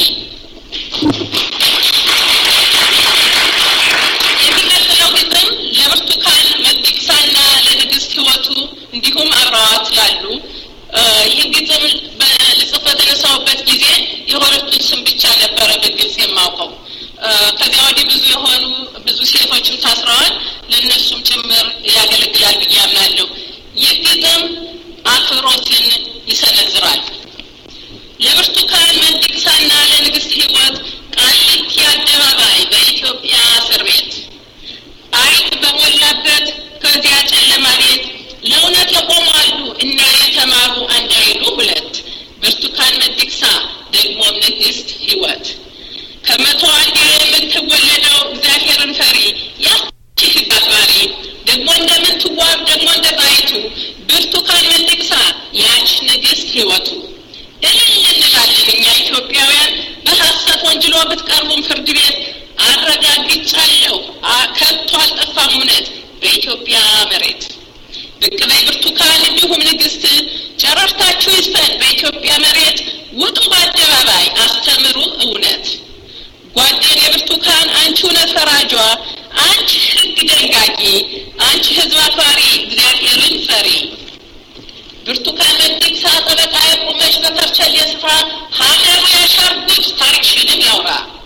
Speaker 5: የሚቀጥለው ግጥም ለብርቱካን መዲቅሳና ለንግስት ህይወቱ እንዲሁም አብረዋት ላሉ እ፣ ይህ ግጥም በልጽፍ በተነሳውበት ጊዜ የሁለቱን ስም ብቻ ነበረ በግልጽ የማውቀው እ፣ ከዚያ ወዲህ ብዙ የሆኑ ብዙ ሴቶችም ታስረዋል ለእነሱም ጭምር ያገለግላል ብዬ አምናለሁ ይህ ግጥም አክብሮትን ይሰነዝራል ለብርቱካን መንዲቅሳና ለንግስት ህይወት ቃሊቲ አደባባይ በኢትዮጵያ እስር ቤት አይጥ በሞላበት ከዚያ ጨለማ ቤት ለእውነት የቆማሉ እና የተማሩ አንድ አይሉ ሁለት ብርቱካን መዲቅሳ ደግሞም ንግስት ህይወት ከመቶ አንዴ የምትወለደው እግዚአብሔርን ፈሪ ያቺ ህግ አክባሪ ደግሞ እንደምትዋብ ደግሞ እንደ ጣይቱ ብርቱካን መዲቅሳ ያች ንግስት ህይወቱ እልል እንላለን እኛ ኢትዮጵያውያን በሀሰት ወንጅሎ ብትቀርቡም ፍርድ ቤት አረጋግጫለሁ አ- ከቶ አልጠፋም እውነት በኢትዮጵያ መሬት ብቅ በይ ብርቱካን እንዲሁም ንግስት ጨረርታችሁ ይስፈን በኢትዮጵያ መሬት ውጡ በአደባባይ አስተምሩ እውነት ጓደን የብርቱካን አንቺ እውነት ፈራጇ አንቺ ህግ ደንጋጊ አንቺ ህዝብ አክባሪ እግዚአብሔርን ፈሪ ብርቱካን መዲቅሳ ጠበቃ የቆመች በከርቸሌ ስፍራ ሀገሩ ያሻርጉት ታሪክሽንም ያውራ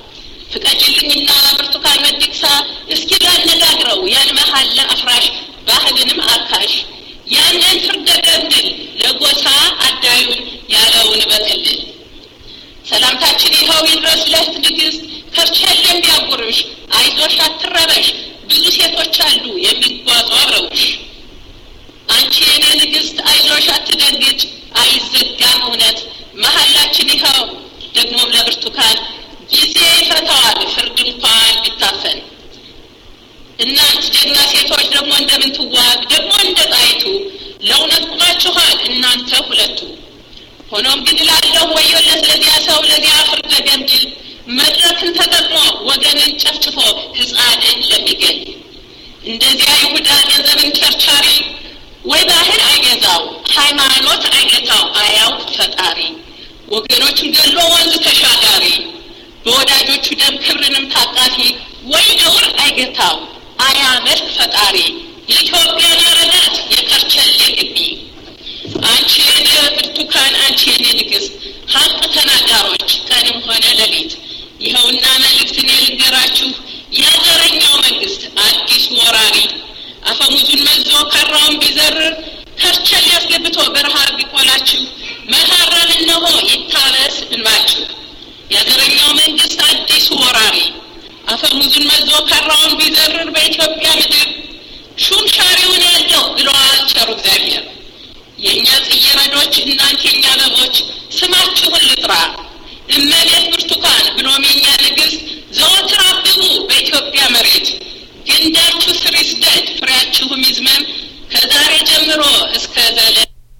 Speaker 5: አካሽ ያንን ፍርደ ገምድል ለጎሳ አዳዩን ያለውን በክልል ሰላምታችን ይኸው ይድረስ ለእህት ንግሥት ከርቸሌም ቢያጉርሽ አይዞሽ አትረበሽ ብዙ ሴቶች አሉ የሚጓዙ አብረውሽ አንቺ የኔ ንግሥት አይዞሽ አትደንግጭ አይዘጋም እውነት መሀላችን ይኸው ደግሞም ለብርቱካን ጊዜ ይፈታዋል ፍርድ እንኳን ቢታፈን እናንት ጀግና ሴቶች ደግሞ እንደምንትዋግ ደግሞ እንደ ጣይቱ ለእውነት ቁማችኋል እናንተ ሁለቱ ሆኖም ግን ላለሁ ወዮለት ለዚያ ሰው ለዚያ ፍርደ ገምድል መድረክን ተጠቅሞ ወገንን ጨፍጭፎ ህፃንን ለሚገል እንደዚያ ይሁዳ ገንዘብን ቸርቻሪ ወይ ባህል አይገዛው ሃይማኖት አይገታው አያውቅ ፈጣሪ ወገኖቹን ገሎ ወንዝ ተሻጋሪ በወዳጆቹ ደም ክብርንም ታቃፊ ወይ ነውር አይገታው አያመልክ ፈጣሪ የኢትዮጵያን አረጋት የከርቸሌ ግቢ አንቺ የኔ ብርቱካን አንቺ የኔ ንግሥት ሀቅ ተናጋሮች ቀንም ሆነ ሌሊት ይኸውና መልእክት እኔ ልንገራችሁ የዘረኛው መንግስት አዲሱ ወራሪ አፈሙዙን መዞ ካራውን ቢዘርር ከርቸሌ አስገብቶ በረሃብ ቢቆላችሁ መሀረብ እነሆ ይታበስ እንባችሁ የዘረኛው መንግስት አዲሱ ወራሪ አፈሙዙን መዞ ካራውን ቢዘርር በኢትዮጵያ ምድር ሹም ሻሪውን ያለው ብለዋል ቸሩ እግዚአብሔር የእኛ ጽየረዶች እናንተ የኛ አበቦች ስማችሁን ልጥራ እመቤት ብርቱካን ብሎም የኛ ንግሥት ዘወትር አብቡ በኢትዮጵያ መሬት ግንዳችሁ ስር ይስደድ ፍሬያችሁም ይዝመም ከዛሬ ጀምሮ እስከ ዘለ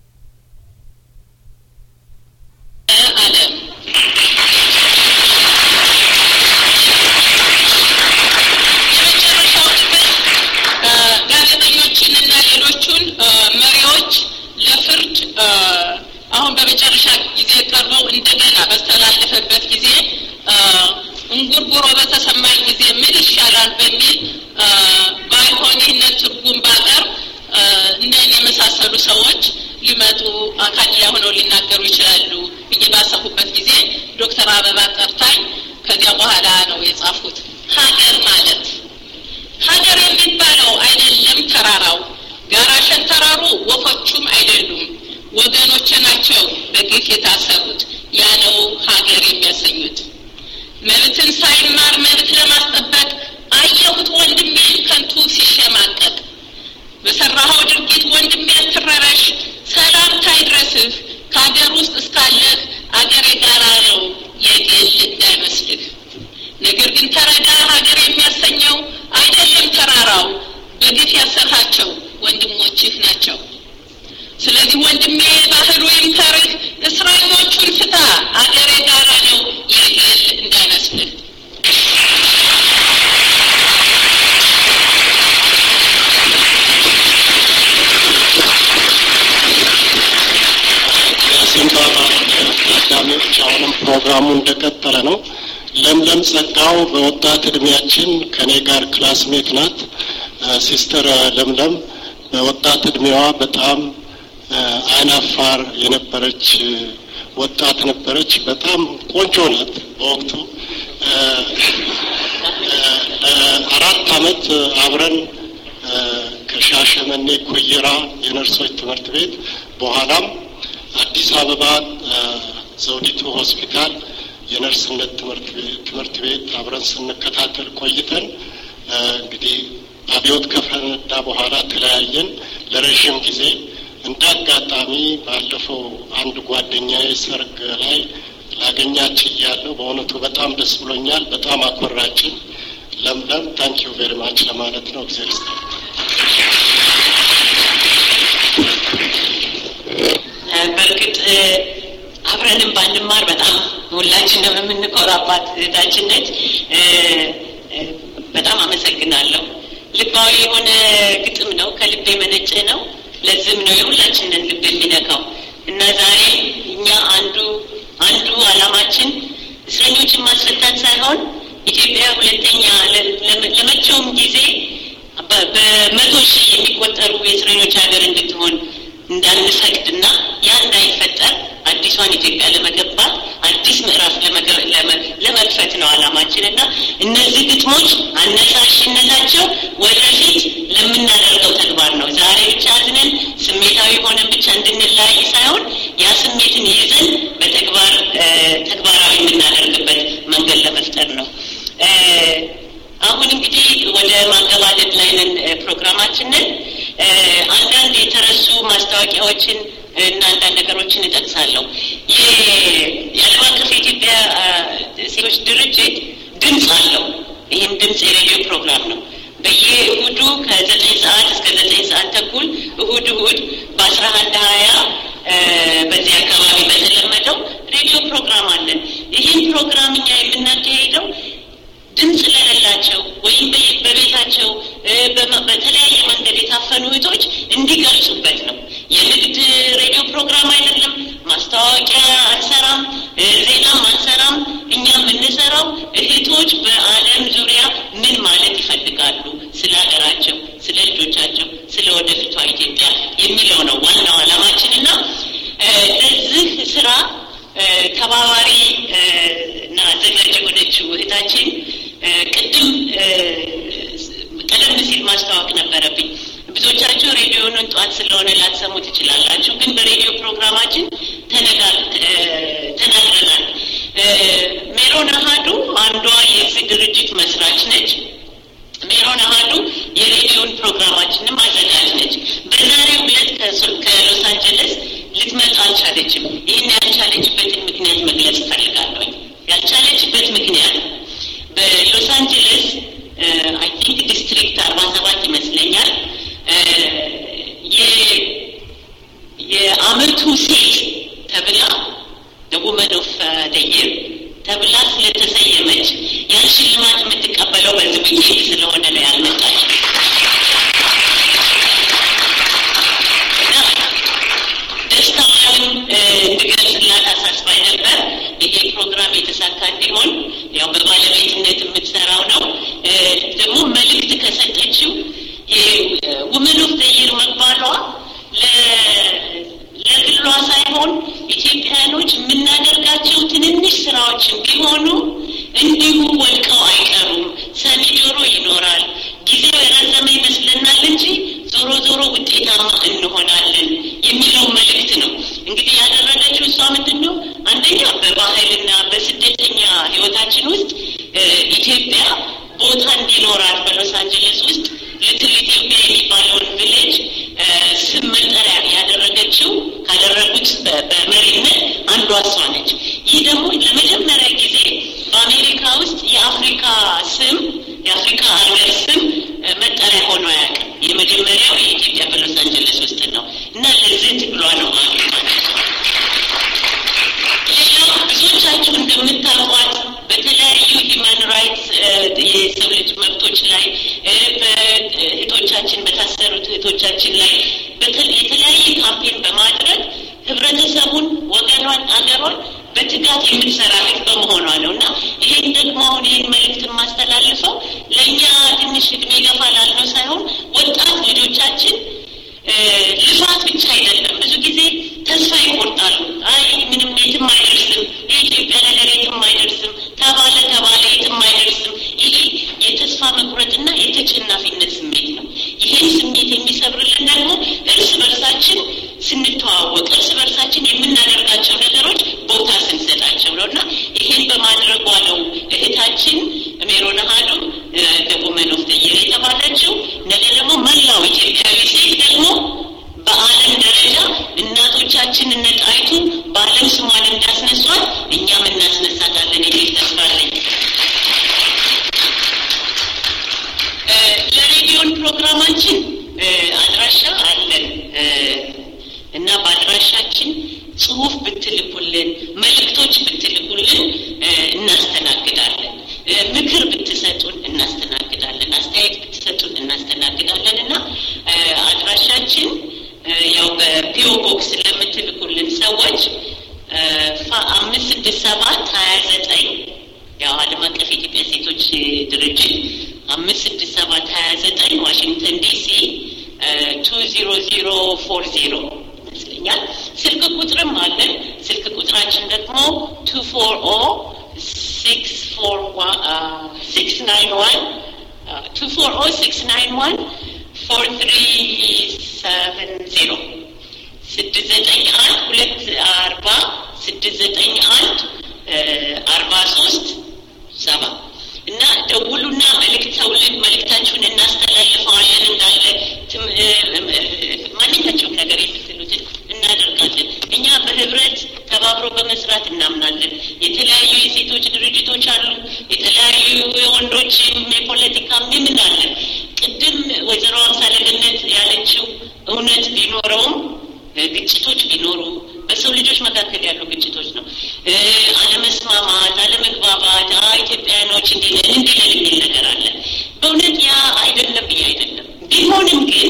Speaker 5: ዓለም የመጨረሻው ክፍል ጋዜጠኞችንና ሌሎቹን መሪዎች ለፍርድ አሁን በመጨረሻ ጊዜ ቀርበው እንደገና በስተላለፈበት ጊዜ እንጉርጉሮ በተሰማኝ ጊዜ ምን ይሻላል በሚል ባይሆን ይህንን ትርጉም ባቀርብ እነን የመሳሰሉ ሰዎች ሊመጡ አካል ላይ ሆነው ሊናገሩ ይችላሉ ብዬ ባሰፉበት ጊዜ ዶክተር አበባ ጠርታኝ ከዚያ በኋላ ነው የጻፉት። ሀገር ማለት ሀገር የሚባለው አይደለም ተራራው ጋራ ሸንተረሩ ወፎቹም አይደሉም ወገኖች ናቸው በግፍ የታሰሩት ያለው ሀገር የሚያሰኙት መብትን ሳይማር መብት ለማስጠበቅ አየሁት ወንድሜ ከንቱ ሲሸማቀቅ በሰራኸው ድርጊት ወንድሜ አትረረሽ ሰላምታ ይድረስህ ከሀገር ውስጥ እስካለህ አገር የጋራ ነው የግል እንዳይመስልህ ነገር ግን ተረዳ ሀገር የሚያሰኘው አይደለም ተራራው በግፍ ያሰርሃቸው ወንድሞችህ ናቸው ስለዚህ ወንድሜ ባህሉ ይምከርህ እስረኞቹን ፍታ አገር የጋራ ነው የግል እንዳይመስልህ
Speaker 6: የሲምባባ ታዳሚዎች አሁንም ፕሮግራሙ እንደቀጠለ ነው። ለምለም ጸጋው በወጣት እድሜያችን ከኔ ጋር ክላስሜት ናት። ሲስተር ለምለም በወጣት እድሜዋ በጣም አይናፋር የነበረች ወጣት ነበረች። በጣም ቆንጆ ናት። በወቅቱ ለአራት አመት አብረን ከሻሸመኔ ኩይራ የነርሶች ትምህርት ቤት በኋላም አዲስ አበባ ዘውዲቱ ሆስፒታል የነርስነት ትምህርት ቤት አብረን ስንከታተል ቆይተን እንግዲህ አብዮት ከፈነዳ በኋላ ተለያየን ለረዥም ጊዜ። እንደ አጋጣሚ ባለፈው አንድ ጓደኛዬ ሰርግ ላይ ላገኛች እያለሁ በእውነቱ በጣም ደስ ብሎኛል። በጣም አኮራችን። ለምለም ታንኪዩ ቬሪ ማች ለማለት ነው። እግዚአብሔር ይስጥልኝ።
Speaker 1: በእርግጥ አብረንም ባንማር በጣም ሁላችንም የምንኮራባት እህታችን ነች። በጣም አመሰግናለሁ። ልባዊ የሆነ ግጥም ነው፣ ከልብ የመነጨ ነው። ለዝም ነው የሁላችንን ልብ የሚነካው እና ዛሬ እኛ አንዱ አንዱ አላማችን እስረኞችን ማስፈታት ሳይሆን ኢትዮጵያ ሁለተኛ ለመቼውም ጊዜ በመቶ ሺህ የሚቆጠሩ የእስረኞች ሀገር እንድትሆን እንዳንፈቅድና ያ እንዳይፈጠር አዲሷን ኢትዮጵያ ለመገንባት አዲስ ምዕራፍ ለመክፈት ነው አላማችን እና እነዚህ ግጥሞች አነሳሽነታቸው ወደፊት ለምናደርገው ተግባር ነው። ዛሬ ብቻ መንገድ ለመፍጠር ነው። እ፣ አሁን እንግዲህ ወደ ማገባደድ ላይ ነን እ፣ ፕሮግራማችንን እ፣ አንዳንድ የተረሱ ማስታወቂያዎችን እና አንዳንድ ነገሮችን እጠቅሳለሁ። የ- የዓለም አቀፍ የኢትዮጵያ አ፣ ሴቶች ድርጅት ድምፅ አለው። ይህም ድምፅ የሬዲዮ ፕሮግራም ነው። በየእሁዱ ከዘጠኝ ሰዓት እስከ ዘጠኝ ሰዓት ተኩል እሁድ እሁድ በአስራ አንድ ሀያ በዚህ አካባቢ በተለመደው ሬዲዮ ፕሮግራም አለን። ይህን ፕሮግራም እኛ የምናካሄደው ድምፅ ለሌላቸው ወይም በ- በቤታቸው እ፣ በመ- በተለያየ መንገድ የታፈኑ እህቶች እንዲገልጹበት ነው። የንግድ ሬዲዮ ፕሮግራም አይደለም። ማስታወቂያ አንሰራም፣ እ፣ ዜናም አንሰራም። እኛ የምንሰራው እህቶች በዓለም ዙሪያ ምን ማለት ይፈልጋሉ፣ ስለ ሀገራቸው፣ ስለ ልጆቻቸው፣ ስለ ወደፊቷ ኢትዮጵያ የሚለው ነው ዋናው ዓላማችን እና እ፣ ለዚህ ስራ እ፣ ተባባሪ እ፣ እና አዘጋጅ የሆነችው እህታችን እ፣ ቅድም እ፣ ቀደም ሲል ማስተዋወቅ ነበረብኝ። ብዙዎቻችሁ ሬዲዮኑን ጠዋት ስለሆነ ላትሰሙ ትችላላችሁ፣ ግን በሬዲዮ ፕሮግራማችን ተነጋ- እ፣ ተናግረናል። እ፣ ሜሮን አሃዱ አንዷ የዚህ ድርጅት መስራች ነች። ሜሮን አሃዱ የሬዲዮን ፕሮግራማችንም አዘጋጅ ነች። በዛሬው ዕለት ከሶ- ከሎስ አንጀለስ ልትመጣ አልቻለችም። ይህን ያልቻለችበትን ምክንያት መግለጽ እፈልጋለሁ። ያልቻለችበት ምክንያት በሎስ አንጀለስ አይ ቲንክ ዲስትሪክት አርባ ሰባት ይመስለኛል እ፣ የ- የአመቱ ሴት ተብላ ውመን ኦፍ ደየር ተብላ ስለተሰየመች ያን ሽልማት የምትቀበለው በዚህ ዊኬንድ ስለሆነ ነው ያልመጣች። እና ደስታዋንም እ፣ እንድገልጽላት አሳስባኝ ነበር። ይሄ ፕሮግራም የተሳካ እንዲሆን ያው በባለቤትነት የምትሰራው ነው። እ፣ ደግሞ መልእክት ከሰጠችው ውመን ኦፍ ደየር መባሏ ለ- ለግሏ ሳይሆን ኢትዮጵያኖች የምናደርጋቸው ትንንሽ ስራዎችን ቢሆኑ እንዲሁ ወድቀው አይቀሩም። ሰሚ ጆሮ ይኖራል። ጊዜው የረዘመ ይመስለናል እንጂ ዞሮ ዞሮ ውጤታማ እንሆናለን የሚለው መልእክት ነው። እንግዲህ ያደረገችው እሷ ምንድን ነው? አንደኛ በባህልና በስደተኛ ህይወታችን ውስጥ እ፣ ኢትዮጵያ ቦታ እንዲኖራት በሎስ አንጀለስ ውስጥ ልትል ኢትዮጵያ የሚባለውን ቪሌጅ እ፣ ስም መጠሪያ ያደረገችው ካደረጉት በ- በመሪነት አንዷ እሷ ነች። ይህ ደግሞ ለመጀመሪያ ጊዜ በአሜሪካ ውስጥ የአፍሪካ ስም የአፍሪካ ሀገር ስም እ፣ መጠሪያ ሆኖ አያውቅም። የመጀመሪያው የኢትዮጵያ በሎስ አንጀለስ ውስጥ ነው እና ለዚህ ትግሏ ነው ማለት ማለት ነው። ሌላው ብዙዎቻችሁ እንደምታውቋት በተለያዩ ሂማን ራይትስ የሰው ልጅ መብቶች ላይ እ፣ በእህቶቻችን በታሰሩት እህቶቻችን ላይ በተ- የተለያየ ካምፔን በማድረግ ህብረተሰቡን፣ ወገኗን፣ አገሯን በትጋት የምትሰራ እህት በመሆኗ ነው እና ይህን ደግሞ አሁን ይህን መልእክት የማስተላልፈው ለእኛ ትንሽ እድሜ ገፋ ላልነው ሳይሆን ወጣት ልጆቻችን እ፣ ልፋት ብቻ አይደለም። ብዙ ጊዜ ተስፋ ይቆርጣሉ። አይ ምንም የትም አይደርስም፣ የኢትዮጵያ ነገር የትም አይደርስም፣ ተባለ ተባለ የትም አይደርስም። ይሄ የተስፋ መቁረጥና የተጨናፊነት ስሜት ነው። ይህን ስሜት የሚሰብርልን ደግሞ እርስ በርሳችን ስንተዋወቅ፣ እርስ በርሳችን የምናደርጋቸው ነገሮች ቦታ ስንሰጣቸው ነው እና ይህን በማድረጓ ነው እህታችን ሜሮን አሃዱ ደቡመን ኦፍ ደየር የተባለችው። ነገ ደግሞ መላው ኢትዮጵያዊ ሴት ደግሞ በዓለም ደረጃ እናቶቻችን እነ ጣይቱ በዓለም ስሟን እንዳስነሷት እኛም እናስነሳታለን የሚል ተስፋ አለኝ። እ፣ ለሬዲዮን ፕሮግራማችን እ፣ አድራሻ አለን እ፣ እና በአድራሻችን ጽሁፍ ብትልኩልን፣ መልእክቶች ብትልኩልን እ፣ እናስተናግዳለን። እ፣ ምክር ብትሰጡን እናስተናግዳለን። አስተያየት ብትሰጡን እናስተናግዳለን እና እ፣ አድራሻችን እ፣ ያው በፒኦ ቦክስ ለምትልኩልን ሰዎች እ፣ ፋ- አምስት ስድስት ሰባት ሀያ ዘጠኝ ያው ዓለም አቀፍ የኢትዮጵያ ሴቶች ድርጅት አምስት ስድስት ሰባት ሀያ ዘጠኝ ዋሽንግተን ዲሲ ቱ ዚሮ ዚሮ ፎር ዚሮ ይመስለኛል። ስልክ ቁጥርም አለን። ስልክ ቁጥራችን ደግሞ ቱ ፎር ኦ ሲክስ ፎር ሲክስ ናይን ዋን ቱ ፎር ኦ ሲክስ ናይን ዋን ፎር ትሪ ሰቨን ዜሮ ስድስት ዘጠኝ አንድ ሁለት አርባ ስድስት ዘጠኝ አንድ አርባ ሶስት ደውሉና መልእክት ተውልን መልእክታችሁን እናስተላልፈዋለን እንዳለ ትም- እ- እ- ማንኛቸውም ነገር የምትሉትን እናደርጋለን። እኛ በህብረት ተባብሮ በመስራት እናምናለን። የተለያዩ የሴቶች ድርጅቶች አሉ። የተለያዩ የወንዶችም የፖለቲካም የምን አለ። ቅድም ወይዘሮ አምሳለገነት ያለችው እውነት ቢኖረውም እ፣ ግጭቶች ቢኖሩ በሰው ልጆች መካከል ያሉ ግጭቶች ነው። እ፣ አለመስማማት፣ አለመግባባት፣ አ ኢትዮጵያውያኖች እንዲለን እንዲለን የሚል ነገር አለ። በእውነት ያ አይደለም ብዬ አይደለም። ቢሆንም ግን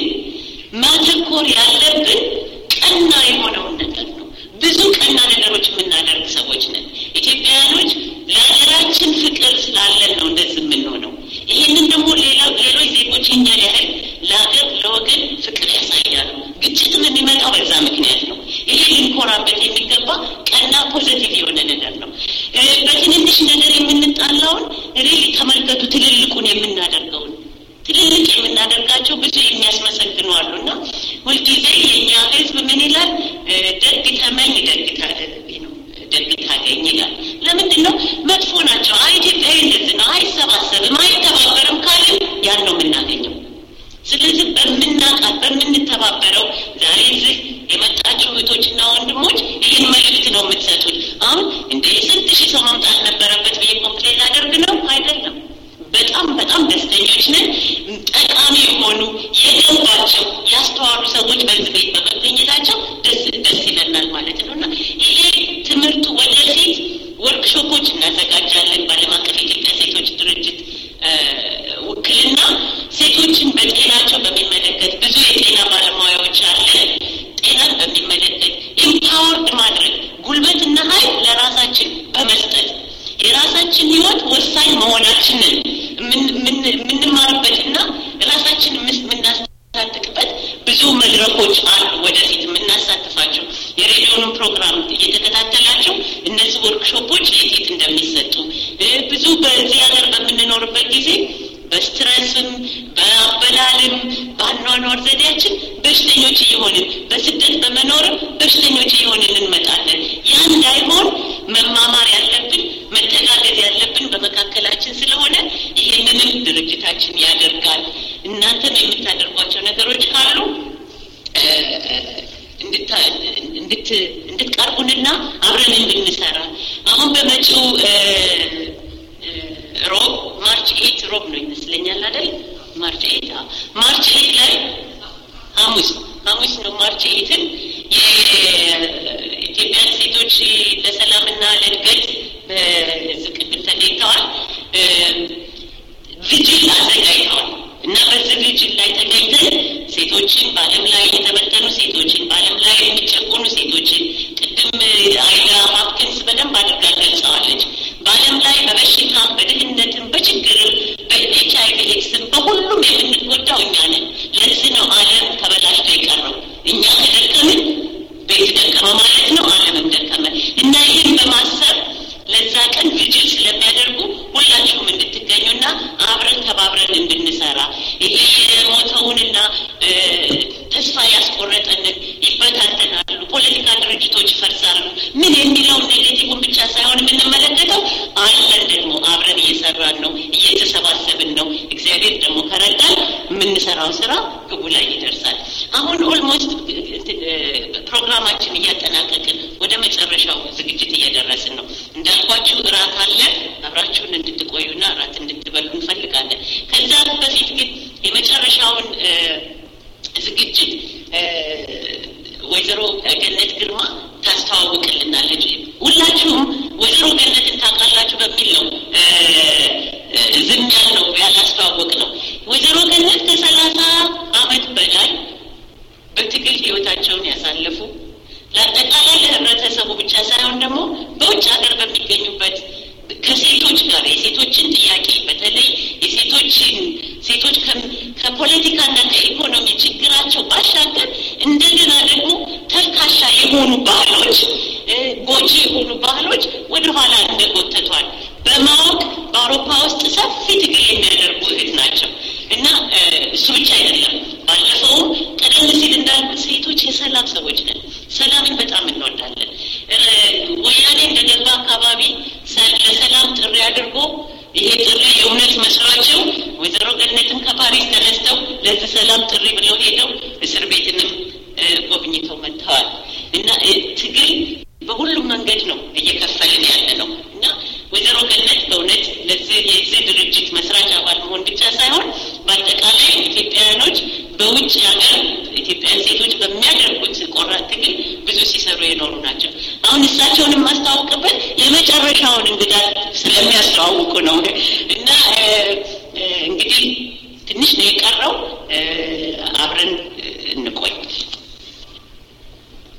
Speaker 1: ማተኮር ያለብን ቀና የሆነውን ነገር ነው። ብዙ ቀና ነገሮች የምናደርግ ሰዎች ነን። ኢትዮጵያውያኖች ለሀገራችን ፍቅር ስላለን ነው እንደዚህ የምንሆነው። ይህንን ደግሞ ሌላ ሌሎች ዜጎች እኛን ያህል ለሀገር ለወገን ፍቅር ያሳያሉ። ግጭትም የሚመጣው በዛ ምክንያት ነው። ይሄ ልንኮራበት የሚገባ ቀና ፖዘቲቭ የሆነ ነገር ነው። እ፣ በትንንሽ ነገር የምንጣላውን ሪሊ ተመልከቱ፣ ትልልቁን የምናደርገውን ትልልቅ የምናደርጋቸው ብዙ የሚያስመሰግኑ አሉ እና ሁልጊዜ የእኛ ሕዝብ ምን ይላል? እ፣ ደግ ተመኝ ደግ ታደርግ ነው ደግ ታገኝ ይላል። ለምንድን ነው መጥፎ ናቸው? አይ ኢትዮጵያዊ እንደዚህ ነው፣ አይሰባሰብም፣ አይተባበርም ካልን ያን ነው የምናገኘው። ስለዚህ በምናቃት በምንተባበረው ዛሬ እዚህ የመጣችሁ እህቶችና ወንድሞች ይህን መልእክት ነው የምትሰጡት። አሁን እንደ ስንት ሺህ ሰው መምጣት ነበረበት ብዬ ኮምፕሌን ላደርግ ነው አይደለም። በጣም በጣም ደስተኞች ነን። ጠቃሚ የሆኑ የገባቸው ያስተዋሉ ሰዎች በዚህ ቤት በመገኘታቸው ደስ ደስ ይለናል ማለት ነው እና ይሄ ትምህርቱ ወደፊት ወርክሾፖች እናዘጋጃለን በዓለም አቀፍ የኢትዮጵያ ሴቶች ድርጅት እ፣ ውክልና ሴቶችን በጤናቸው በሚመለከት ብዙ የጤና ባለሙያዎች አለ። ጤናን በሚመለከት ኢምፓወርድ ማድረግ ጉልበትና ኃይል ለራሳችን በመስጠት የራሳችን ሕይወት ወሳኝ መሆናችንን የምን- የምን- የምንማርበትና ራሳችን የምስ- የምናስታጥቅበት ብዙ መድረኮች አሉ። ወደፊት የምናሳትፋቸው የሬዲዮኑን ፕሮግራም እየተከታተላቸው እነዚህ ወርክሾፖች የት የት እንደሚሰጡ እ፣ ብዙ በዚህ ሀገር በምንኖርበት ጊዜ በስትረስም በአበላልም በአኗኗር ዘዴያችን በሽተኞች እየሆንን በስደት በመኖርም በሽተኞች እየሆንን እንመጣለን። ያ እንዳይሆን መማማር ያለብን መተጋገዝ ያለብን በመካከላችን ስለሆነ ይህንንም ድርጅታችን ያደርጋል። እናንተም የምታደርጓቸው ነገሮች ካሉ እ፣ እንድታ- እንድት እንድትቀርቡንና አብረን እንድንሰራ አሁን በመጪው እ፣ እ፣ ሮብ ማርች ኤት ሮብ ነው ይመስለኛል አይደል? ማርች ኤት አዎ። ማርች ኤት ላይ ሐሙስ ሐሙስ ነው ማርች ኤትን የኢትዮጵያ ሴቶች ለሰላምና ለእድገት በዚህ ቅድም ተገኝተዋል። እ፣ ቪጅል አዘጋጅተዋል እና በዚህ ቪጅል ላይ ተገኝተን ሴቶችን በዓለም ላይ የተበተኑ ሴቶችን በዓለም ላይ የሚጨቆኑ ሴቶችን ቅድም አይዳ ሀፕኪንስ በደንብ አድርጋ ገልጸዋለች። በዓለም ላይ በበሽታ በድህነትም በችግርም በኤች አይቪ ኤድስም በሁሉም የምንጎዳው እኛ ነን። ለዚህ ነው ዓለም ተበላሽቶ የቀረው። እኛ ከደከምን ቤት ደከመ ማለት ነው፣ ዓለምም ደከመ እና ይህን በማሰብ ለዛ ቀን ቪጅል ስለሚያደርጉ ሁላችሁም እንድትገኙና አብረን ተባብረን እንድንሰራ ይሄ የሞተውንና እ፣ ተስፋ ያስቆረጠንን ይበታተናሉ፣ ፖለቲካ ድርጅቶች ይፈርሳሉ። ምን የሚለውን ኔጌቲቭን ብቻ ሳይሆን የምንመለከተው አለን ደግሞ አብረን እየሰራን ነው፣ እየተሰባሰብን ነው። እግዚአብሔር ደግሞ ከረዳን የምንሰራው ስራ ግቡ ላይ ይደርሳል። አሁን ኦልሞስት ፕሮግራማችን እያጠናቀቅን ወደ መጨረሻው ዝግጅት እየደረስን ነው። እንዳልኳችሁ እራት አለ። አብራችሁን እንድትቆዩና እራት እንድትበሉ እንፈልጋለን። ከዛ በፊት ግን የመጨረሻውን እ፣ ዝግጅት እ፣ ወይዘሮ ገነት ግርማ ታስተዋውቅልናለች። ሁላችሁም ወይዘሮ ገነትን ታውቃላችሁ በሚል ነው እ፣ እ፣ ዝም ያልነው ያላስተዋወቅ ነው። ወይዘሮ ገነት ከሰላሳ አመት በላይ በትግል ህይወታቸውን ያሳለፉ ለአጠቃላይ ለህብረተሰቡ ብቻ ሳይሆን ደግሞ በውጭ ሀገር በሚገኙበት ከሴቶች ጋር የሴቶችን ጥያቄ በተለይ የሴቶችን ሴቶች ከ- ከፖለቲካና ከኢኮኖሚ ችግራቸው ባሻገር እንደገና ደግሞ ተልካሻ የሆኑ ባህሎች እ፣ ጎጂ የሆኑ ባህሎች ወደኋላ እንደጎተቷል በማወቅ በአውሮፓ ውስጥ ሰፊ ትግል የሚያደርጉ እህት ናቸው እና እ፣ እሱ ብቻ አይደለም። ባለፈውም ቀደም ሲል እንዳልኩት ሴቶች የሰላም ሰዎች ነን። ሰላምን በጣም እንወዳለን። እ፣ ወያኔ እንደገባ አካባቢ ሰ- ለሰላም ጥሪ አድርጎ ይሄ ጥሪ የእውነት መስሎ ለዚህ ሰላም ጥሪ ብለው ሄደው እስር ቤትንም ጎብኝተው መጥተዋል እና ትግል በሁሉም መንገድ ነው እየከፈልን ያለ ነው እና ወይዘሮ ገነት በእውነት ለዚህ የዚህ ድርጅት መስራች አባል መሆን ብቻ ሳይሆን በአጠቃላይ ኢትዮጵያውያኖች በውጭ ሀገር ኢትዮጵያውያን ሴቶች በሚያደርጉት ቆራጥ ትግል ብዙ ሲሰሩ የኖሩ ናቸው። አሁን እሳቸውን የማስተዋውቅበት የመጨረሻውን እንግዳ ስለሚያስተዋውቁ ነው እና እንግዲህ ትንሽ ነው የቀረው አብረን